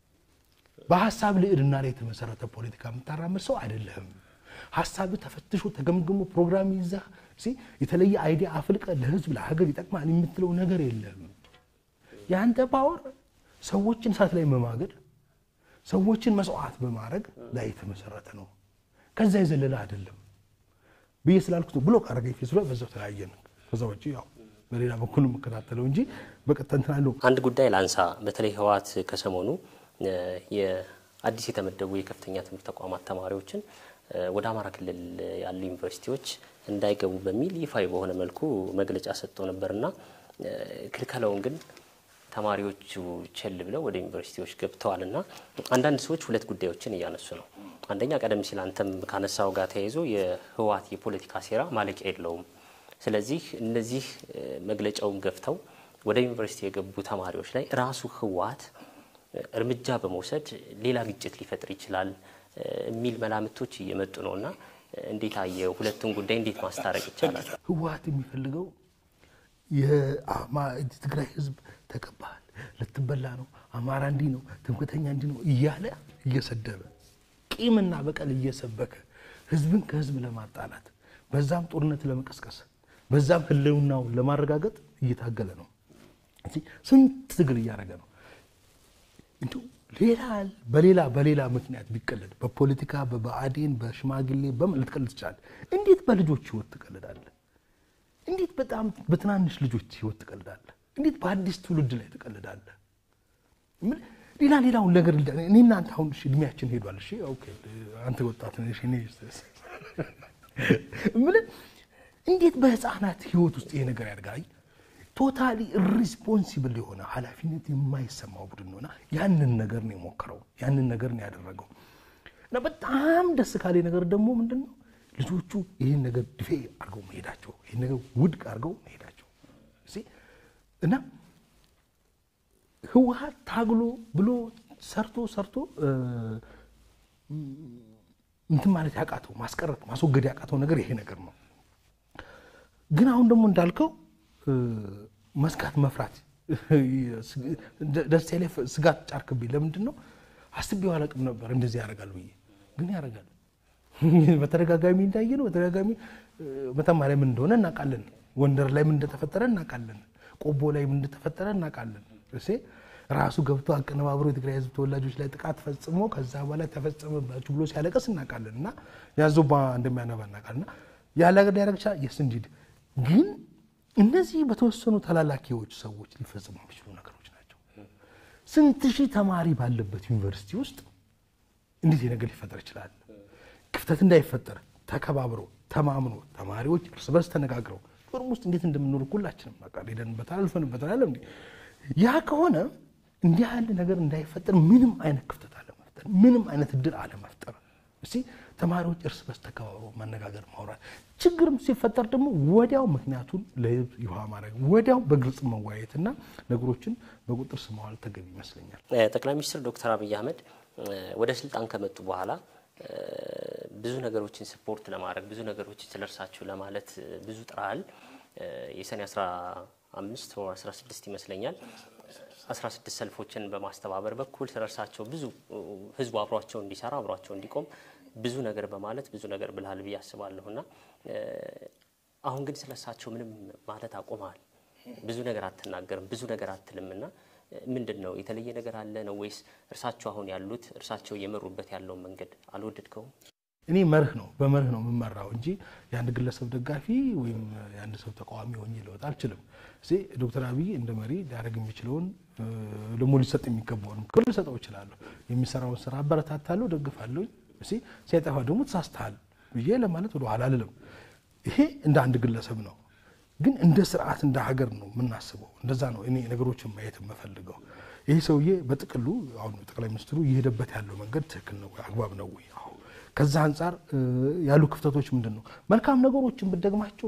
በሀሳብ ልዕልና ላይ የተመሰረተ ፖለቲካ የምታራምድ ሰው አይደለህም። ሀሳብ ተፈትሾ ተገምግሞ ፕሮግራም ይዘህ የተለየ አይዲያ አፍልቀ ለህዝብ ለሀገር ይጠቅማል የምትለው ነገር የለም። የአንተ ፓወር ሰዎችን እሳት ላይ መማገድ፣ ሰዎችን መስዋዕት በማድረግ ላይ የተመሰረተ ነው። ከዛ የዘለለ አይደለም ብዬ ስላልኩት ብሎ ካረገኝ ፌስ ላይ በዛው ተለያየን። ከዛ ውጭ ያው በሌላ በኩል የምከታተለው እንጂ በቀጥታ እንትን አለው። አንድ ጉዳይ ላንሳ። በተለይ ህወሓት ከሰሞኑ የአዲስ የተመደቡ የከፍተኛ ትምህርት ተቋማት ተማሪዎችን ወደ አማራ ክልል ያሉ ዩኒቨርሲቲዎች እንዳይገቡ በሚል ይፋዊ በሆነ መልኩ መግለጫ ሰጥቶ ነበርና ክልከላውን ግን ተማሪዎቹ ቸል ብለው ወደ ዩኒቨርሲቲዎች ገብተዋል እና አንዳንድ ሰዎች ሁለት ጉዳዮችን እያነሱ ነው። አንደኛ ቀደም ሲል አንተም ካነሳው ጋር ተያይዞ የህወሓት የፖለቲካ ሴራ ማለቂያ የለውም። ስለዚህ እነዚህ መግለጫውን ገፍተው ወደ ዩኒቨርሲቲ የገቡ ተማሪዎች ላይ ራሱ ህወሓት እርምጃ በመውሰድ ሌላ ግጭት ሊፈጥር ይችላል የሚል መላምቶች እየመጡ ነው እና እንዴት አየው? ሁለቱን ጉዳይ እንዴት ማስታረቅ ይቻላል? ህወሓት የሚፈልገው የትግራይ ህዝብ ተቀባል፣ ልትበላ ነው፣ አማራ እንዲህ ነው፣ ትምክተኛ እንዲህ ነው እያለ እየሰደበ ቂምና በቀል እየሰበከ ህዝብን ከህዝብ ለማጣላት በዛም ጦርነት ለመቀስቀስ በዛም ህልውናውን ለማረጋገጥ እየታገለ ነው። ስንት ትግል እያደረገ ነው። እንዲሁ ሌላ በሌላ በሌላ ምክንያት ቢቀለድ በፖለቲካ በብአዴን በሽማግሌ በምን ልትቀልድ ትችላለህ? እንዴት በልጆች ህይወት ትቀልዳለህ? እንዴት በጣም በትናንሽ ልጆች ህይወት ትቀልዳለህ? እንዴት በአዲስ ትውልድ ላይ ትቀልዳለህ? ሌላ ሌላውን ነገር እኔ እናንተ አሁን እድሜያችን ሄዷል። እሺ ኦኬ፣ አንተ ወጣት ነሽ፣ እኔ የምልህ እንዴት በህፃናት ህይወት ውስጥ ይሄ ነገር ያድጋል? ቶታሊ ሪስፖንሲብል የሆነ ኃላፊነት የማይሰማው ቡድን ነውና ያንን ነገር ነው የሞከረው፣ ያንን ነገር ነው ያደረገው። እና በጣም ደስ ካለ ነገር ደግሞ ምንድን ነው ልጆቹ ይህን ነገር ድፌ አድርገው መሄዳቸው፣ ይህን ነገር ውድቅ አድርገው መሄዳቸው እና ህወሓት ታግሎ ብሎ ሰርቶ ሰርቶ እንትን ማለት ያቃተው ማስቀረት ማስወገድ ያቃተው ነገር ይሄ ነገር ነው። ግን አሁን ደግሞ እንዳልከው መስጋት መፍራት ደስ ላይ ስጋት ጫርክብኝ። ለምንድን ነው አስቤው አላቅም ነበር እንደዚህ ያደርጋል ብዬ፣ ግን ያደርጋል። በተደጋጋሚ እንዳየ ነው። በተደጋጋሚ መተማ ላይ ምን እንደሆነ እናውቃለን። ጎንደር ላይ ምን እንደተፈጠረ እናውቃለን። ቆቦ ላይ ምን እንደተፈጠረ እናውቃለን። እሴ ራሱ ገብቶ አቀነባብሮ የትግራይ ህዝብ ተወላጆች ላይ ጥቃት ፈጽሞ ከዛ በኋላ ተፈጸመባችሁ ብሎ ሲያለቀስ እናውቃለን። እና ያዞባ እንደሚያነባ እናውቃለን። እና ያለ ሀገር ሊያደርግ ይችላል። የስ እንዲድ ግን እነዚህ በተወሰኑ ተላላኪዎች ሰዎች ሊፈጽሙ የሚችሉ ነገሮች ናቸው። ስንት ሺህ ተማሪ ባለበት ዩኒቨርሲቲ ውስጥ እንዴት ነገር ሊፈጠር ይችላል? ክፍተት እንዳይፈጠር ተከባብሮ ተማምኖ ተማሪዎች እርስ በርስ ተነጋግረው ፎርም ውስጥ እንዴት እንደምንኖር ሁላችንም በቃ ሄደንበታል፣ አልፈንበታል። አለ እንዴ ያ ከሆነ እንዲህ ያለ ነገር እንዳይፈጠር ምንም አይነት ክፍተት አለመፍጠር፣ ምንም አይነት እድል አለመፍጠር። እስቲ ተማሪዎች እርስ በርስ ተከባብሮ መነጋገር፣ ማውራት፣ ችግርም ሲፈጠር ደግሞ ወዲያው ምክንያቱን ለህዝብ ይፋ ማድረግ፣ ወዲያው በግልጽ መወያየትና ነገሮችን በቁጥር ስር ማዋል ተገቢ ይመስለኛል። ጠቅላይ ሚኒስትር ዶክተር አብይ አህመድ ወደ ስልጣን ከመጡ በኋላ ብዙ ነገሮችን ስፖርት ለማድረግ ብዙ ነገሮችን ስለ እርሳቸው ለማለት ብዙ ጥረሃል። የሰኔ 15 ወር 16 ይመስለኛል 16 ሰልፎችን በማስተባበር በኩል ስለ እርሳቸው ብዙ ህዝቡ አብሯቸው እንዲሰራ አብሯቸው እንዲቆም ብዙ ነገር በማለት ብዙ ነገር ብልሃል ብዬ አስባለሁ እና አሁን ግን ስለ እርሳቸው ምንም ማለት አቁመሃል። ብዙ ነገር አትናገርም፣ ብዙ ነገር አትልም እና ምንድን ነው የተለየ ነገር አለ ነው ወይስ እርሳቸው አሁን ያሉት እርሳቸው እየመሩበት ያለውን መንገድ አልወደድከውም? እኔ መርህ ነው በመርህ ነው የምመራው እንጂ የአንድ ግለሰብ ደጋፊ ወይም የአንድ ሰው ተቃዋሚ ሆኜ ልወጣ አልችልም። እዚህ ዶክተር አብይ እንደ መሪ ሊያደርግ የሚችለውን ደግሞ ሊሰጥ የሚገባውን ክብር ልሰጠው እችላለሁ። የሚሰራውን ስራ አበረታታለሁ፣ ደግፋለሁ። እዚህ ሲያጠፋ ደግሞ ተሳስተሃል ብዬ ለማለት ወደ ኋላ አልልም። ይሄ እንደ አንድ ግለሰብ ነው፣ ግን እንደ ስርዓት እንደ ሀገር ነው የምናስበው። እንደዛ ነው እኔ ነገሮችን ማየት የምፈልገው። ይህ ሰውዬ በጥቅሉ አሁን ጠቅላይ ሚኒስትሩ እየሄደበት ያለው መንገድ ትክክል ነው ወይ አግባብ ነው ወይ? አዎ ከዛ አንጻር ያሉ ክፍተቶች ምንድን ነው? መልካም ነገሮችን ብደግማቸው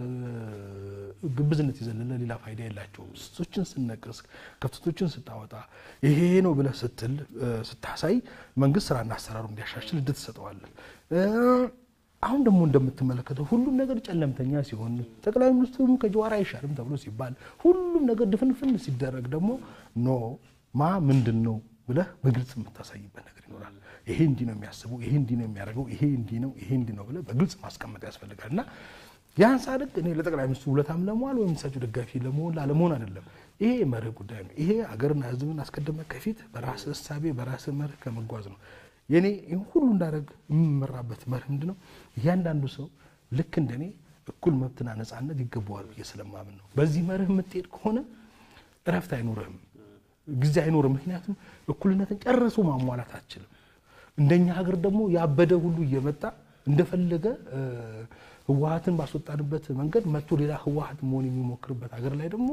ግብዝነት የዘለለ ሌላ ፋይዳ የላቸውም። ስህተቶችን ስነቅስ፣ ክፍተቶችን ስታወጣ ይሄ ነው ብለህ ስትል ስታሳይ መንግስት ስራና አሰራሩ እንዲያሻሽል እድል ትሰጠዋለህ። አሁን ደግሞ እንደምትመለከተው ሁሉም ነገር ጨለምተኛ ሲሆን ጠቅላይ ሚኒስትሩም ከጀዋር አይሻልም ተብሎ ሲባል ሁሉም ነገር ድፍንፍን ሲደረግ ደግሞ ኖ ማ ምንድን ነው ብለህ በግልጽ የምታሳይበት ነገር ይኖራል። ይሄ እንዲህ ነው የሚያስበው፣ ይሄ እንዲህ ነው የሚያደርገው፣ ይሄ እንዲህ ነው፣ ይሄ እንዲህ ነው ብለህ በግልጽ ማስቀመጥ ያስፈልጋል እና ያን ሳደግ እኔ ለጠቅላይ ሚኒስትሩ ውለታም ለመዋል ወይም እሳቸው ደጋፊ ለመሆን ላለመሆን አይደለም። ይሄ መርህ ጉዳይ ነው። ይሄ ሀገርና ሕዝብን አስቀድመህ ከፊት በራስህ እሳቤ በራስህ መርህ ከመጓዝ ነው። የኔ ይህን ሁሉ እንዳደረግ የምመራበት መርህ ምንድን ነው? እያንዳንዱ ሰው ልክ እንደኔ እኩል መብትና ነፃነት ይገባዋል ብዬ ስለማምን ነው። በዚህ መርህ የምትሄድ ከሆነ እረፍት አይኖርህም፣ ጊዜ አይኖርም። ምክንያቱም እኩልነትን ጨርሶ ማሟላት አትችልም። እንደኛ ሀገር ደግሞ ያበደ ሁሉ እየመጣ እንደፈለገ ህወሀትን ባስወጣንበት መንገድ መጥቶ ሌላ ህወሀት መሆን የሚሞክርበት ሀገር ላይ ደግሞ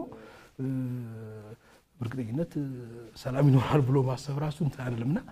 በእርግጠኝነት ሰላም ይኖራል ብሎ ማሰብ ራሱ እንትን አይደለም እና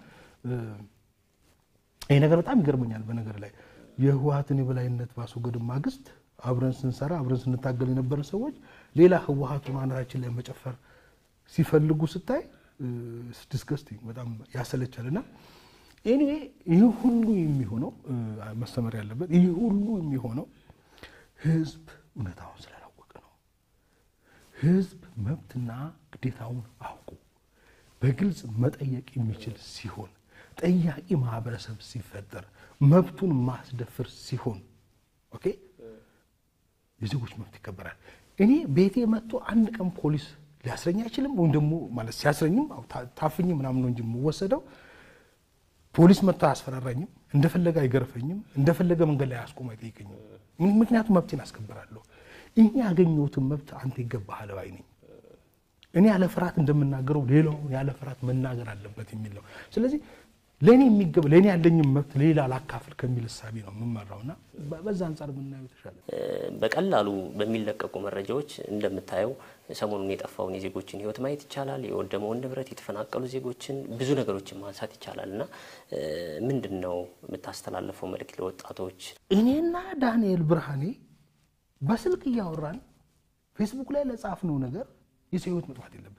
ይህ ነገር በጣም ይገርመኛል። በነገር ላይ የህወሀትን የበላይነት ባስወገድ ማግስት አብረን ስንሰራ አብረን ስንታገል የነበረ ሰዎች ሌላ ህወሀት ማናታችን ላይ መጨፈር ሲፈልጉ ስታይ ዲስገስቲንግ በጣም ያሰለቻል እና ኤኒዌይ ይህ ሁሉ የሚሆነው መሰመር ያለበት ይህ ሁሉ የሚሆነው ህዝብ እውነታውን ስላላወቀ ነው። ህዝብ መብትና ግዴታውን አውቁ በግልጽ መጠየቅ የሚችል ሲሆን ጠያቂ ማህበረሰብ ሲፈጠር መብቱን ማስደፍር ሲሆን ኦኬ የዜጎች መብት ይከበራል። እኔ ቤቴ መጥቶ አንድ ቀን ፖሊስ ሊያስረኝ አይችልም። ወይም ደግሞ ማለት ሲያስረኝም ታፍኝ ምናምን ነው እንጂ የምወሰደው ፖሊስ መጥቶ አያስፈራራኝም። እንደፈለገ አይገርፈኝም። እንደፈለገ መንገድ ላይ አያስቆም አይጠይቀኝም። ምክንያቱም መብቴን አስከብራለሁ። እኔ ያገኘሁትን መብት አንተ ይገባሃል ባይ ነኝ። እኔ ያለ ፍርሃት እንደምናገረው ሌላውን ያለ ፍርሃት መናገር አለበት የሚል ነው። ስለዚህ ለእኔ የሚገባ ለእኔ ያለኝም መብት ሌላ ላካፍል ከሚል እሳቤ ነው የምመራውና በዛ አንጻር ብናየው የተሻለ በቀላሉ በሚለቀቁ መረጃዎች እንደምታየው ሰሞኑን የጠፋውን የዜጎችን ሕይወት ማየት ይቻላል። የወደመውን ንብረት፣ የተፈናቀሉ ዜጎችን ብዙ ነገሮችን ማንሳት ይቻላል እና ምንድን ነው የምታስተላልፈው መልእክት ለወጣቶች? እኔና ዳንኤል ብርሃኔ በስልክ እያወራን ፌስቡክ ላይ ለጻፍነው ነገር የሰው ሕይወት መጥፋት የለበትም።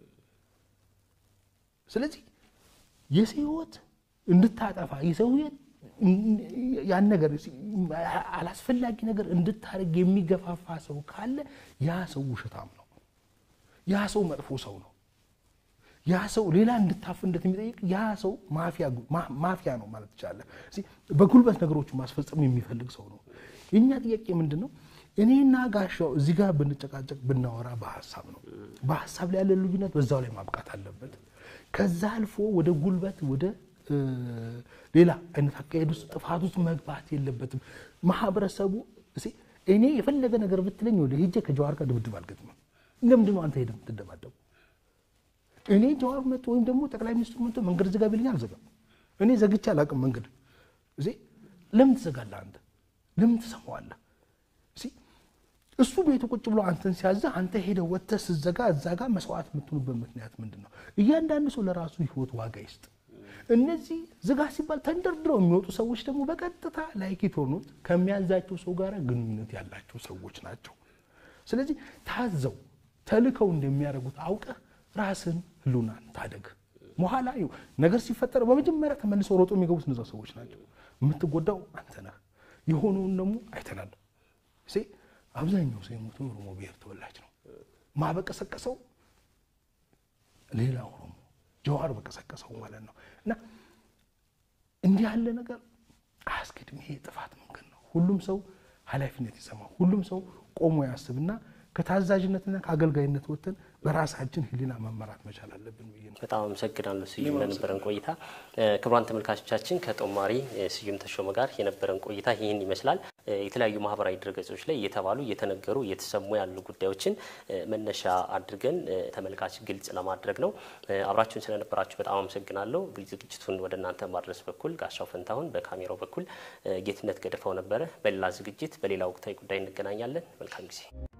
ስለዚህ የሰው ሕይወት እንድታጠፋ የሰው ሕይወት ያን ነገር አላስፈላጊ ነገር እንድታደርግ የሚገፋፋ ሰው ካለ ያ ሰው ውሸታም ነው። ያ ሰው መጥፎ ሰው ነው። ያ ሰው ሌላ እንድታፍንለት የሚጠይቅ ያ ሰው ማፊያ ነው ማለት ይቻላል። በጉልበት ነገሮችን ማስፈጸም የሚፈልግ ሰው ነው። የእኛ ጥያቄ ምንድን ነው? እኔና ጋሻው እዚህ ጋር ብንጨቃጨቅ ብናወራ በሀሳብ ነው። በሀሳብ ላይ ያለ ልዩነት በዛው ላይ ማብቃት አለበት። ከዛ አልፎ ወደ ጉልበት ወደ ሌላ አይነት አካሄድ ውስጥ ጥፋት ውስጥ መግባት የለበትም። ማህበረሰቡ እኔ የፈለገ ነገር ብትለኝ ወደ ሄጄ ከጀዋር ጋር ድብድብ አልገጥምም። ለምንድን ነው አንተ ሄደህ የምትደባደቡ? እኔ ጀዋር መጥቶ ወይም ደግሞ ጠቅላይ ሚኒስትሩ መጥቶ መንገድ ዝጋ ቢለኝ አልዘጋም። እኔ ዘግቼ አላውቅም መንገድ። ለምን ትዘጋለህ አንተ? ለምን ትሰማዋለህ? እሱ ቤቱ ቁጭ ብሎ አንተን ሲያዘ አንተ ሄደህ ወጥተህ ስትዘጋ እዛ ጋር መስዋዕት የምትሆኑበት ምክንያት ምንድን ነው? እያንዳንዱ ሰው ለራሱ ህይወት ዋጋ ይስጥ። እነዚህ ዝጋ ሲባል ተንደርድረው የሚወጡ ሰዎች ደግሞ በቀጥታ ላይክ የሆኑት ከሚያዛቸው ሰው ጋር ግንኙነት ያላቸው ሰዎች ናቸው። ስለዚህ ታዘው ተልከው እንደሚያደርጉት አውቀህ ራስን ህሉናን ታደግ። በኋላ ነገር ሲፈጠር በመጀመሪያ ተመልሰው ሮጦ የሚገቡት እነዛ ሰዎች ናቸው። የምትጎዳው አንተ ነህ። የሆነውን ደግሞ አይተናል። አብዛኛው ሰው የሞተው የኦሮሞ ብሔር ተወላጅ ነው። ማበቀሰቀሰው ሌላ ኦሮሞ ጀዋር በቀሰቀሰው ማለት ነው። እና እንዲህ ያለ ነገር አያስኬድም። ይሄ የጥፋት መንገድ ነው። ሁሉም ሰው ኃላፊነት ይሰማ፣ ሁሉም ሰው ቆሞ ያስብና ከታዛዥነትና ከአገልጋይነት ወጥተን በራሳችን ሕሊና መመራት መቻል አለብን ብዬ ነው። በጣም አመሰግናለሁ ስዩም ለነበረን ቆይታ። ክቡራን ተመልካቾቻችን ከጦማሪ ስዩም ተሾመ ጋር የነበረን ቆይታ ይህን ይመስላል። የተለያዩ ማህበራዊ ድረገጾች ላይ እየተባሉ እየተነገሩ እየተሰሙ ያሉ ጉዳዮችን መነሻ አድርገን ተመልካች ግልጽ ለማድረግ ነው። አብራችሁን ስለነበራችሁ በጣም አመሰግናለሁ። ዝግጅቱን ወደ እናንተ ማድረስ በኩል ጋሻው ፈንታሁን፣ በካሜራው በኩል ጌትነት ገደፋው ነበረ። በሌላ ዝግጅት በሌላ ወቅታዊ ጉዳይ እንገናኛለን። መልካም ጊዜ